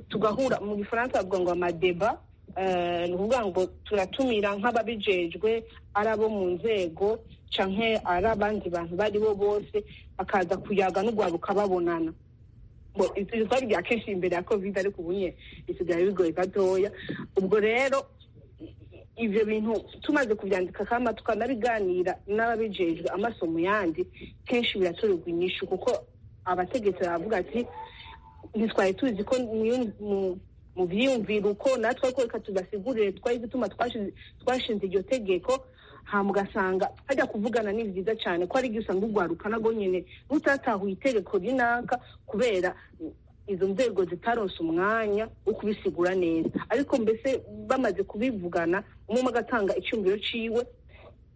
tugahura mu gifaransa bavuga ngo amadeba eh, ni ukuvuga ngo turatumira nk'ababijejwe ari abo mu nzego canke ari abandi bantu bari bo bose bakaza kuyaga n'urwaruka babonana ngo ibyo twari bya kenshi imbere ya covid ariko ubu nye bisigaye bigoye gatoya ubwo rero i- ibyo bintu tumaze kubyandika kama tukanabiganira n'ababijejwe amasomo yandi kenshi biratorerwa inyishu kuko abategetsi baravuga ati ntitwari tuzi ko mu- mu- mu byiyumviro uko natwe ariko reka tudasigurire twari gutuma twashize- twashinze iryo tegeko hama ugasanga hajya kuvugana ni byiza cyane ko ari igihe usanga urwaruka nabwo nyine rutatahuye itegeko rinaka kubera izo nzego zitaronse umwanya wo kubisigura neza ariko mbese bamaze kubivugana umwe umwe agatanga icyumviro ciwe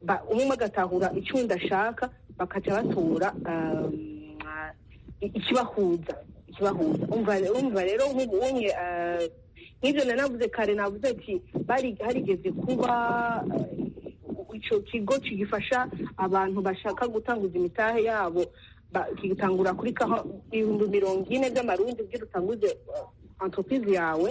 ba- umwe umwe agatahura icyundi ashaka bakaca batora um, i- ikibahuza ikibahuza umva umva rero nk'ubu umwe eh, nk'ibyo nari navuze kare navuze ati bari- harigeze kuba eh, icyo kigo kigifasha abantu bashaka gutanguza imitahe yabo ba- kigitangura kuri kaho ibihumbi mirongo ine by'amarundi kugira utanguze eh, entreprise yawe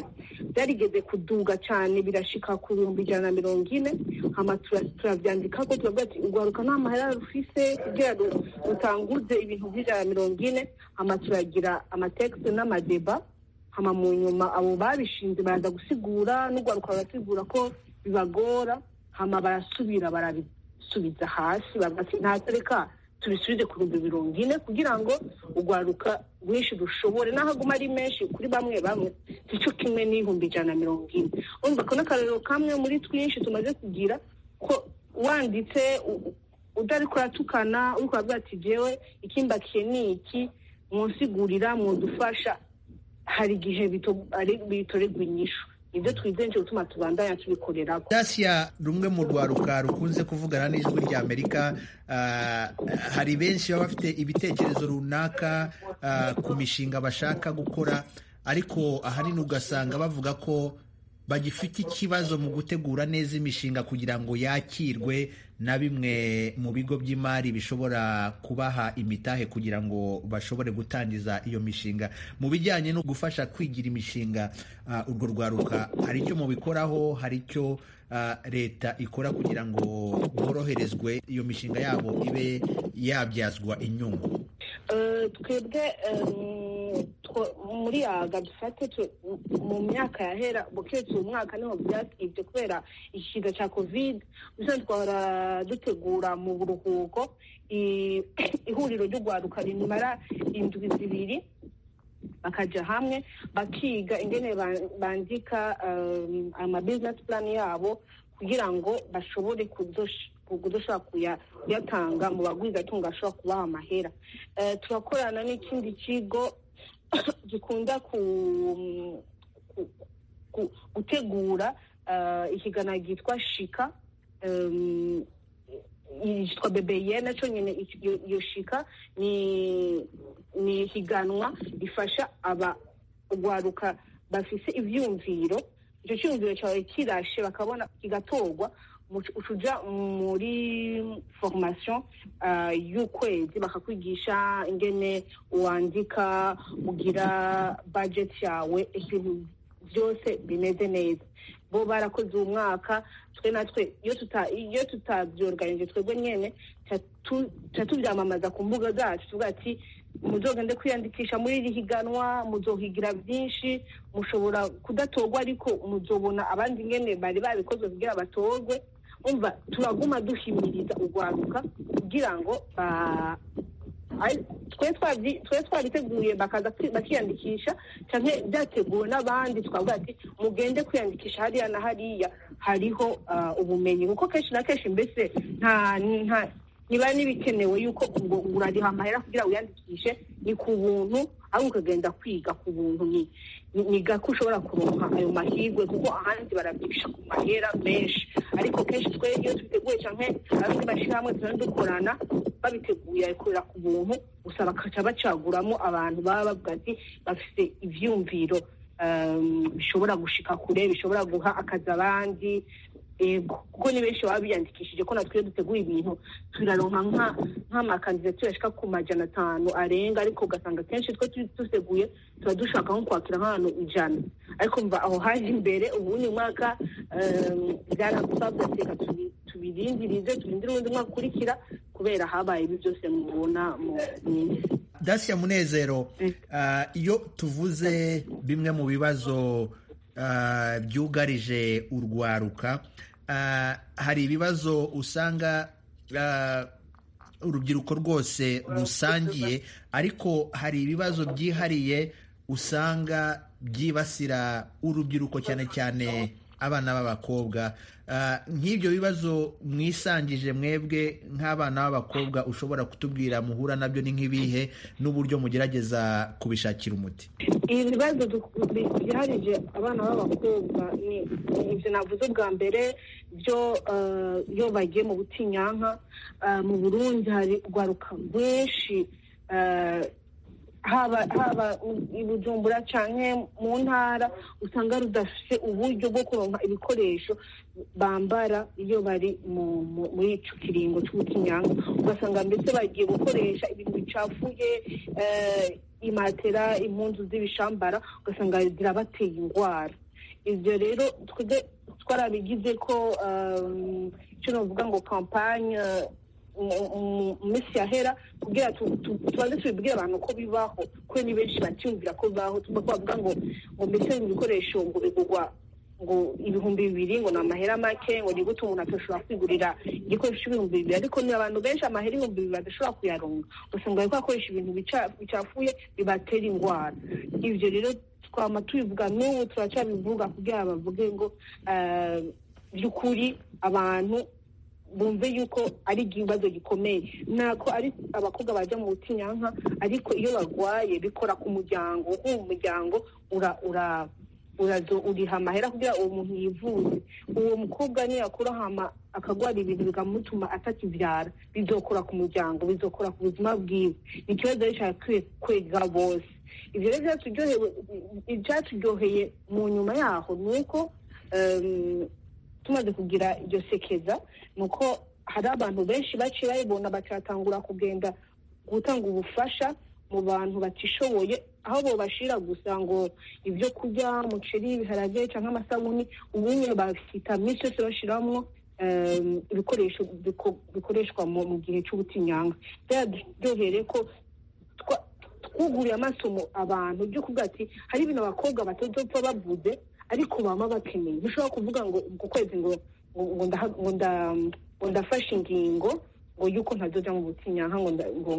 byarigeze kuduga cyane birashika ku bihumbi ijana na mirongo ine hama tura- turabyandika ko turavuga ati urwaruka nta mahera rufise kugira ru- rutanguze ibintu by'ijana na mirongo ine hama turagira amatekisi n'amadeba hama mu nyuma abo babishinze baraza gusigura n'urwaruka barasigura ko bibagora hama barasubira barabisubiza hasi bavuga ati ntabwo reka tubisubize ku bihumbi mirongo ine kugira ngo urwaruka rwinshi rushobore n'aho aguma ari menshi kuri bamwe bamwe si cyo kimwe n'ibihumbi ijana na mirongo ine urumva ko n'akarero kamwe muri twinshi tumaze kugira ko wanditse u- u- utari kuratukana uri kuravuga ati jewe ikimbakiye ni iki mwansigurira mwudufasha hari igihe bito- ari- bitorerwa inyishu ibyo twizenje gutuma tubandanya tubikorera dasiya rumwe mu rwaruka rukunze kuvugana n'ijwi ry'amerika ah, hari benshi baba bafite ibitekerezo runaka ah, ku mishinga bashaka gukora ariko ahanini ugasanga bavuga ko bagifite ikibazo mu gutegura neza imishinga kugira ngo yakirwe na bimwe mu bigo by'imari bishobora kubaha imitahe kugira ngo bashobore gutangiza iyo mishinga mu bijyanye no gufasha kwigira imishinga ah, urwo rwaruka hari icyo mubikoraho hari icyo ah, leta ikora kugira ngo boroherezwe iyo mishinga yabo ibe yabyazwa inyungu Eh, twebwe em, two- muri yaga dufate tu- mu myaka yahera buketse uyu mwaka niho byatwibye kubera ikiza cya covid ubusanzwe twahora dutegura mu buruhuko i- ihuriro ry'urwaruka rimara indwi zibiri bakaja hamwe bakiga ingene ba- bandika um, ama business plan yabo kugira ngo bashobore kudosh- kudoshobora kuya- kuyatanga mu bagwizatunga ashobora kubaha amahera Eh, turakorana n'ikindi kigo gikunda ku, ku, ku, gutegura eh, ikiganiro ryitwa shika em, yitwa bebeye nacyo nyine iki- iyo- iyo shika ni ni ihiganwa rifasha aba urwaruka bafise ibyumviro icyo cyumviro cyawe kirashe bakabona kigatorwa mu- ucuja muri formation ah, y'ukwezi bakakwigisha ingene wandika ugira budget yawe ibintu byose bimeze neza bo barakoze uwo mwaka twe natwe iyo tuta iyo tutabyorganije twebwe nyene tatu- tatubyamamaza ku mbuga zacu tuvuga ati muzogende kwiyandikisha muri iri higanwa muzohigira byinshi mushobora kudatorwa ariko muzobona abandi ingene bari babikoze kugira batorwe umva turaguma duhimiriza urwaruka kugira ngo ba- twe twabiteguye bakaza bakiyandikisha cyane byateguwe n'abandi twavuga ati mugende kwiyandikisha hariya na hariya hariho ubumenyi kuko kenshi na kenshi mbese nta niba n'ibikenewe yuko ubwo urariha amahera kugira wiyandikishe ni ku buntu ahubwo ukagenda kwiga ku buntu ni gako ushobora kuronka ayo mahirwe kuko ahandi barabyihisha ku mahera menshi ariko kenshi twe iyo tubiteguye cyane abandi bashyirahamwe tugenda dukorana babiteguye babikorera ku buntu gusa bakaca bacaguramo abantu baba bavuga ati bafite ibyiyumviro bishobora gushika kure bishobora guha akazi abandi kuko ni benshi baba biyandikishije ko natwe iyo duteguye ibintu turaronka nk'amakandidatire ashika ku majana atanu arenga ariko ugasanga akenshi twe duteguye tuba dushaka nko kwakira nk'ahantu ijana ariko mva aho haje imbere ubundi mwaka byanagusabwa reka tubirindirize turindire ubundi mwaka ukurikira kubera habaye ibi byose mubona mu minsi dasiya munezero iyo tuvuze bimwe mu bibazo byugarije urwaruka hari ibibazo usanga urubyiruko rwose rusangiye ariko hari ibibazo byihariye usanga byibasira urubyiruko cyane cyane abana b'abakobwa nk'ibyo bibazo mwisangije mwebwe nk'abana b'abakobwa ushobora kutubwira muhura nabyo ni nk'ibihe n'uburyo mugerageza kubishakira umuti ibibazo biharije abana b'abakobwa ni ibyo navuze bwa mbere byo iyo bagiye mu butinyanka mu burundi hari urwaruka rwinshi haba i bujumbura cyane mu ntara usanga rudafite uburyo bwo kuronka ibikoresho bambara iyo bari muri icyo kiringo cy'ubutinyanka ugasanga mbese bagiye gukoresha ibintu bicafuye imatera impunzu z'ibishambara ugasanga zirabateye indwara ibyo rero twarabigize ko icyo navuga ngo kampanye mu minsi yahera kugira tubanze tubibwire abantu ko bibaho kuko ni benshi bacyumvira ko bibaho bavuga ngo ngo mbese ibikoresho ngo bigurwa ngo ibihumbi bibiri ngo ni amahera make ngo ni gute umuntu adashobora kwigurira igikoresho cy'ibihumbi bibiri ariko ni abantu benshi amahera ibihumbi bibiri badashobora kuyaronga ugasanga bari kuyakoresha ibintu bicafuye bibatera indwara ibyo rero twama tubivuga n'ubu turacyabivuga kugira bavuge ngo by'ukuri abantu bumve yuko ari ikibazo gikomeye ntabwo ari abakobwa bajya mu butinyanka ariko iyo barwaye bikora ku muryango kuko uwo muryango uriha amahera kugira uwo muntu yivuze uwo mukobwa niyakura hama akagwara ibintu bikamutuma atakibyara bizokora ku muryango bizokora ku buzima bwiwe ni ikibazo gishakwiye kwega bose ibyo rero ibyaturyoheye mu nyuma yaho ni uko tumaze kugira iryo sekeza ni uko hari abantu benshi baciye bayibona bakatangura kugenda gutanga ubufasha mu bantu batishoboye aho bobashira gusa ngo ibyo kurya umuceri ibiharage cyangwa amasabuni ubundi bafite iminsi yose bashyiramo ibikoresho bikoreshwa mu gihe cy'ubutinyanka byaryohere ko twuguriye amaso abantu byo kuvuga ati hari ibintu abakobwa batazopfa bavuze ariko baba bakeneye dushobora kuvuga ngo ku kwezi ngo ngo ndafashe ingingo ngo yuko ntazajya mu butinyanka ngo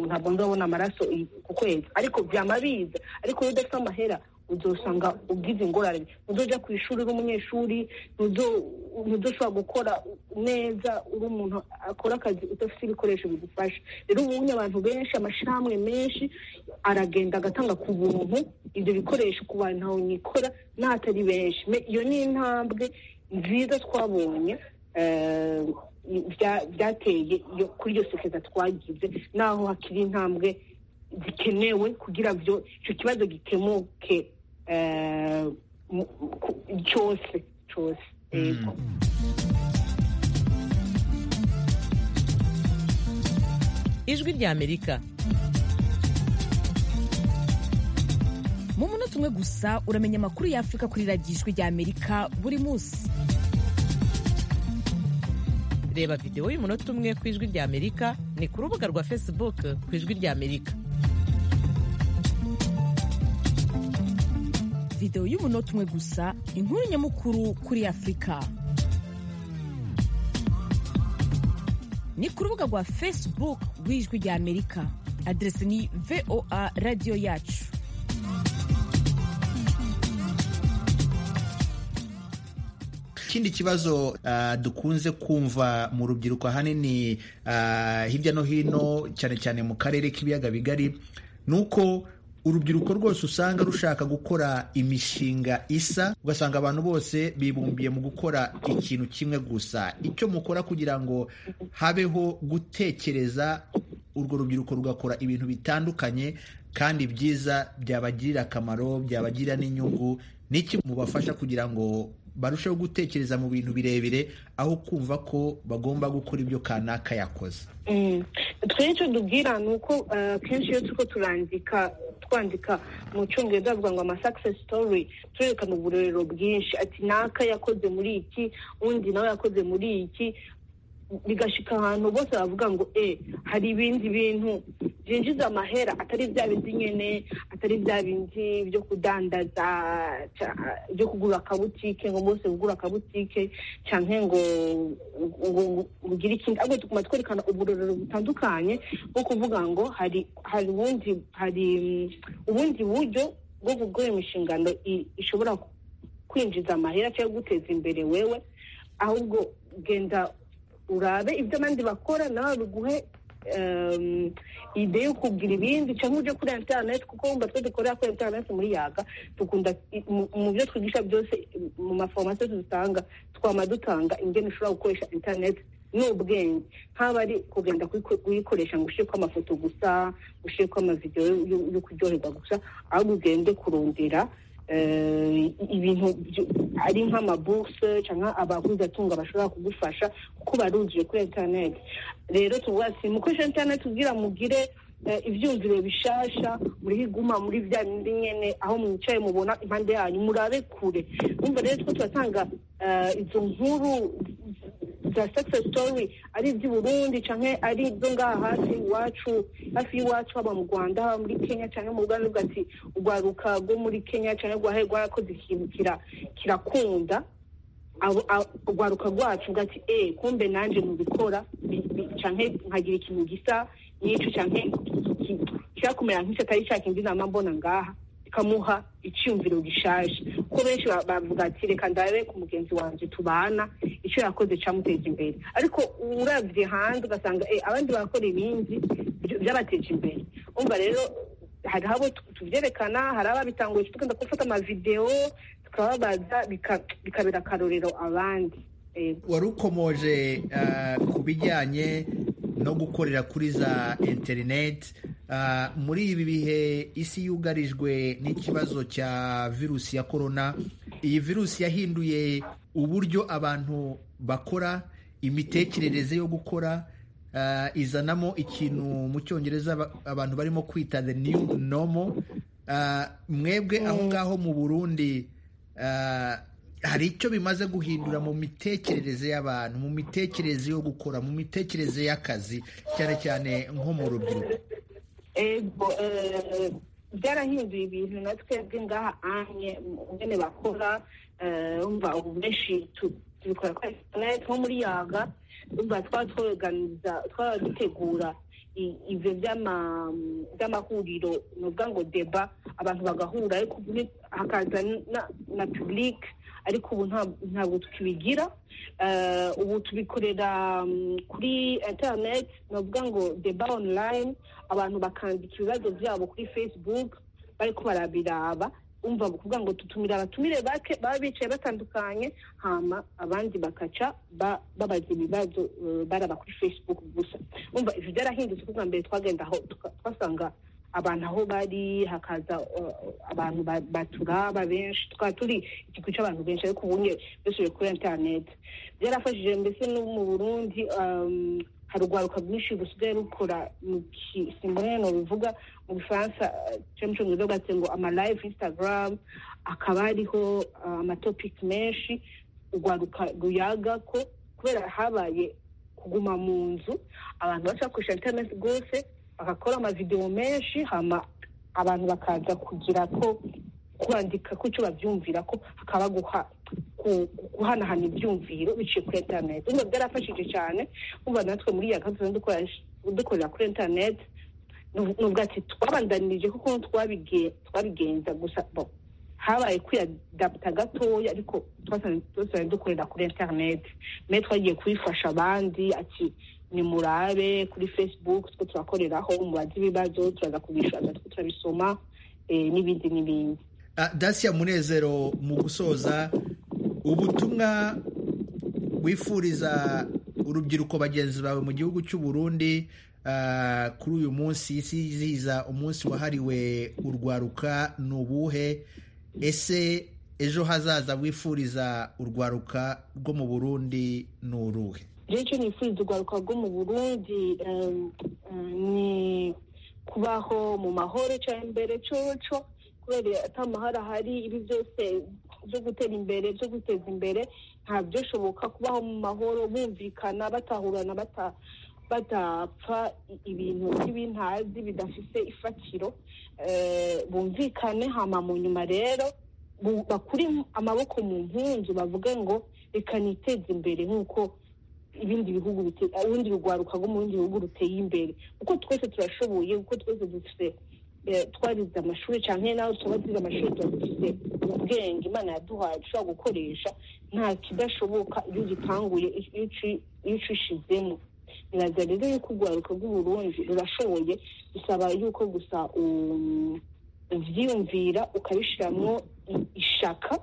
ntabwo nzabona amaraso ku kwezi ariko byaba biza ariko iyo udafite amahera uzasanga ubwize ingorane ntuzajya ku ishuri uri umunyeshuri ntudushobora gukora neza uri umuntu akora akazi udafite ibikoresho bigufasha rero ubundi abantu benshi amashyirahamwe menshi aragenda agatanga ku buntu ibyo bikoresho ku bantu ntawe nikora n'ahatari benshi iyo ni intambwe nziza twabonye byateye kuri iyo sekeza twagize naho hakiri intambwe zikenewe kugira byo icyo kibazo gikemuke cyose cyose ijwi ry'amerika mu munota umwe gusa uramenya amakuru y'afurika kuri radiyo ijwi ry'amerika buri munsi reba videwo y'umunota umwe ku ijwi ry'amerika ni ku rubuga rwa facebook ku ijwi ry'amerika videwo y'umunota umwe gusa inkuru nyamukuru kuri afurika ni ku rubuga rwa facebook rw'ijwi ry'amerika aderesi ni voa radiyo yacu ikindi kibazo uh, dukunze kumva mu rubyiruko ahanini uh, hirya no hino cyane cyane mu karere k'ibiyaga bigari ni uko urubyiruko rwose usanga rushaka gukora imishinga isa ugasanga abantu bose bibumbiye mu gukora ikintu kimwe gusa icyo mukora kugira ngo habeho gutekereza urwo rubyiruko rugakora ibintu bitandukanye kandi byiza byabagirira akamaro byabagirira n'inyungu n'iki mubafasha kugira ngo barusheho gutekereza mu bintu birebire aho kumva ko bagomba gukora ibyo kanaka yakoze icyo tubwira ni uko akenshi iyo turi turandika twandika mu cyongereza bavuga ngo amasakisesi sitori turereka mu burorero bwinshi ati naka yakoze muri iki undi nawe yakoze muri iki bigashika ahantu bose bavuga ngo e hari ibindi bintu byinjiza amahera atari bya bindi nyine atari bya bindi byo kudandaza byo kugura akabutike ngo bose ugura akabutike cyangwa ngo ugire ikindi ahubwo tuguma twerekana uburorero butandukanye bwo kuvuga ngo hari hari ubundi hari ubundi buryo bwo gukora imishingano ishobora kwinjiza amahera cyangwa guteza imbere wewe ahubwo genda urabe ibyo abandi bakora nawe biguhe ide yo kugira ibindi cyangwa ujye kuri interineti kuko wumva twe dukorera kuri interineti muri yaga dukunda mu byo twigisha byose mu maforomasiyo dutanga twama dutanga ingene ushobora gukoresha interineti n'ubwenge nk'aba ari kugenda kuyikoresha ngo ushyire amafoto gusa ushyire amavidewo yo kuryoherwa gusa ahubwo ugende kurondera ibintu ari nk'amabuse cyangwa abaguzi atunga bashobora kugufasha kuko baruzuye kuri interineti rero tuvuga ati mukoresha interineti ubwira mugire ibyumviro bishasha muri iguma muri bya bindi nyine aho mwicaye mubona impande yanyu murabe kure numva rero two turatanga izo nkuru za success story ari iby'i burundi cyangwa ari ibyo ngaha hafi iwacu hafi y'iwacu haba mu rwanda haba muri kenya cyangwa mu rwanda ruvuga ati urwaruka rwo muri kenya cyangwa rwahe rwarakoze ikintu kirakunda urwaruka rwacu ruvuga ati eee kumbe nanjye mubikora cyangwa nkagira ikintu gisa n'icyo cyangwa kirakumera nk'icyo atari cya kindi nama mbona ngaha ikamuha icyumviro gishaje kuko benshi bavuga ati reka ndabe ku mugenzi wanjye tubana icyo yakoze cyamuteza imbere ariko urabye hanze ugasanga abandi barakora ibindi byabateje imbere umva rero hari abo tubyerekana hari ababitanguye tugenda gufata amavidewo tukababaza bikabera akarorero abandi wari ukomoje ku bijyanye no gukorera kuri za interineti muri ibi bihe isi yugarijwe n'ikibazo cya virusi ya korona iyi virusi yahinduye uburyo abantu bakora imitekerereze yo gukora izanamo ikintu mu cyongereza abantu barimo kwita the new normal mwebwe aho ngaho mu burundi hari icyo bimaze guhindura mu mitekerereze y'abantu mu mitekerereze yo gukora mu mitekerereze y'akazi cyane cyane nko mu rubyiruko byarahinduye ibintu na twebwe ngaha anye ngene bakora umva ubu benshi tubikora kuri interineti nko muri yaga umva twatweganiza twaradutegura ibyo by'amahuriro ni ukuvuga ngo deba abantu bagahura ariko hakaza na pibulike ariko ubu ntabwo tukibigira ubu tubikorera kuri interineti ni ukuvuga ngo deba onurayini abantu bakandika ibibazo byabo kuri fesibuke bariko barabiraba umva kuvuga ngo tutumire abatumire bake baba bicaye batandukanye hama abandi bakaca babaza ibibazo baraba kuri fesibuke gusa umva ibyo byarahindutse kuko mbere twagendaho twasanga abantu aho bari hakaza abantu baturaba benshi twaba turi ikigo cy'abantu benshi ariko ubunye dusubiye kuri interineti byarafashije mbese no mu burundi hari urwaruka rwinshi rusigaye rukora mu kisimbureno ruvuga mu gifaransa cyo mu cyongereza bwatse ngo amalayive insitagaramu akaba hariho amatopiki menshi urwaruka ruyaga ko kubera habaye kuguma mu nzu abantu bashaka gukoresha interineti rwose bagakora amavidewo menshi hama abantu bakaza kugira ko kwandika ku cyo babyumvira ko hakaba guha guhanahana ibyumviro biciye kuri interineti ubwo byarafashije cyane kuba natwe muri iya gahunda dukorera kuri interineti nubwo ati twabandanirije kuko twabigenza gusa habaye kwiyadabuta gatoya ariko twasanzwe dukorera kuri interineti mbe twagiye kubifasha abandi ati ni murabe kuri facebook two turakoreraho umubazi w'ibibazo turaza kubishaka two turabisoma n'ibindi n'ibindi dasiya munezero mu gusoza ubutumwa wifuriza urubyiruko bagenzi bawe mu gihugu cy'u Burundi kuri uyu munsi isizihiza umunsi wahariwe urwaruka ni ubuhe ese ejo hazaza wifuriza urwaruka rwo mu burundi ni uruhe icyo nifuriza urwaruka rwo mu burundi ni kubaho mu mahoro cyangwa imbere cyoco kubera atamahara hari ibi byose byo gutera imbere byo guteza imbere ntabyo bishoboka kubaho mu mahoro bumvikana batahurana bata badapfa ibintu by'ibintazi bidafite ifatiro bumvikane hama mu nyuma rero bakure amaboko mu nkunzi bavuge ngo reka niteze imbere nk'uko ibindi bihugu urundi rugwaruka rwo mu bindi bihugu ruteye imbere kuko twese turashoboye kuko twese dufite twarize amashuri cyane nawe tuba turize amashuri tuba dufite ubwenge imana yaduhaye dushobora gukoresha nta kidashoboka iyo ugitanguye iyo ucishizemo biraza rero yuko urwaruka rw'uburundi rurashoboye bisaba yuko gusa ubyiyumvira ukabishyiramo ishaka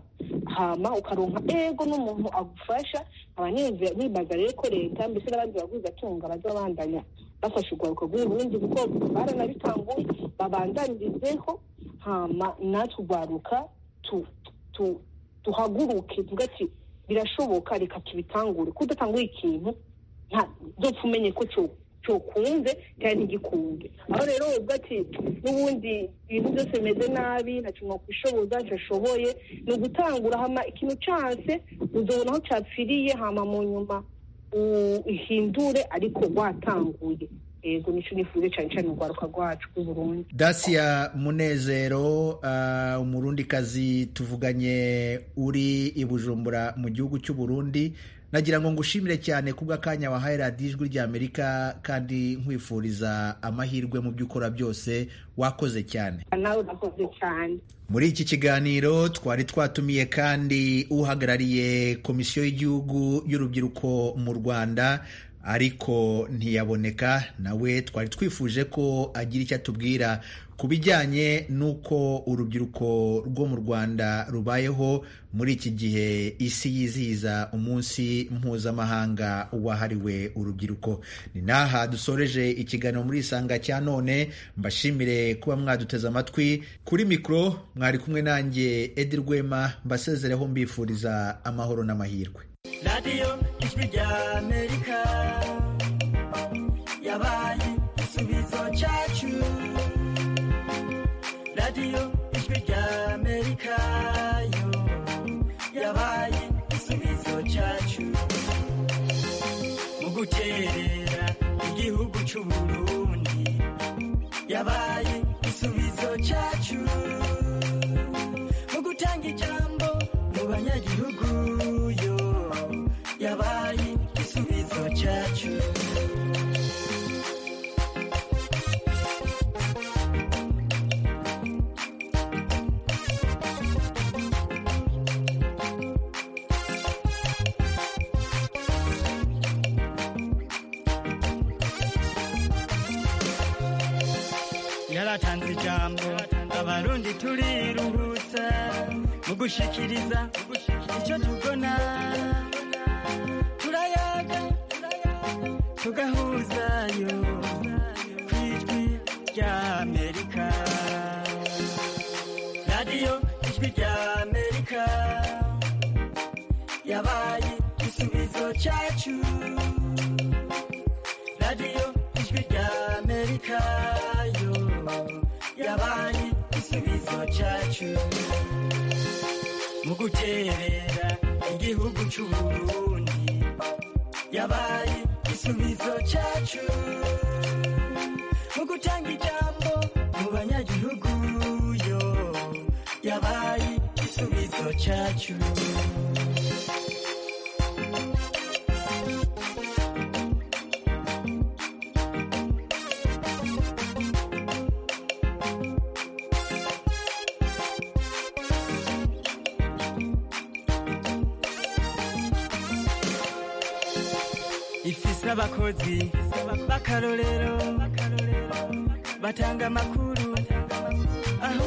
hama ukaronka ego n'umuntu agufasha abanezera bibaza rero ko leta mbese n'abandi baguzi atunga bazabandanya bafashe urwaruka rw'uburundi kuko baranabitanguye babandanyirizeho hama natwe urwaruka tuhaguruke tuvuga ati birashoboka reka tubitangure kudatanguye ikintu dupfa umenye ko cyokunze kandi ntigikunde aho rero ubwo ati n'ubundi ibintu byose bimeze nabi ntacyo mwakwishoboza ntashoboye ni ugutangura hama ikintu cyase uzabona aho cyapfiriye hama mu nyuma uhindure ariko watanguye yego nicyo nifuza cyane cyane urwaruka rwacu rw'uburundi dasiya munezero umurundikazi tuvuganye uri i bujumbura mu gihugu cy'u burundi nagira ngo ngushimire cyane kubw'akanya wahaye radiyo ijwi ry'amerika kandi nkwifuriza amahirwe mu byo ukora byose wakoze cyane nawe urakoze cyane muri iki kiganiro twari twatumiye kandi uhagarariye komisiyo y'igihugu y'urubyiruko mu rwanda ariko ntiyaboneka nawe twari twifuje ko agira icyo atubwira ku bijyanye n'uko urubyiruko rwo mu rwanda rubayeho muri iki gihe isi yizihiza umunsi mpuzamahanga wahariwe urubyiruko ni n'aha dusoreje ikiganiro muri isanga cya none mbashimire kuba mwaduteze amatwi kuri mikoro mwari kumwe nanjye edi rwema mbasezereho mbifuriza amahoro n'amahirwe radiyo ijwi rya amerika yabaye igisubizo cyacu radiyo ijwi rya amerika yo yabaye igisubizo cyacu mu guterera igihugu cy'u burundi yabaye igisubizo cyacu mu gutanga ijambo mu banyagihugu yo yabaye igisubizo cyacu yaratanze ijambo abarundi turiruhutsa mu gushikiriza icyo tubona turayaga tugahuzayo ku ijwi rya amerika radiyo ijwi rya amerika yabaye igisubizo cyacu radiyo ijwi rya amerika yo yabaye igisubizo cyacu mu guterera igihugu cy'u Burundi yabaye igisubizo cyacu mu gutanga ijambo mu banyagihugu yo yabaye igisubizo cyacu ifise abakozi b'akarorero batanga amakuru aho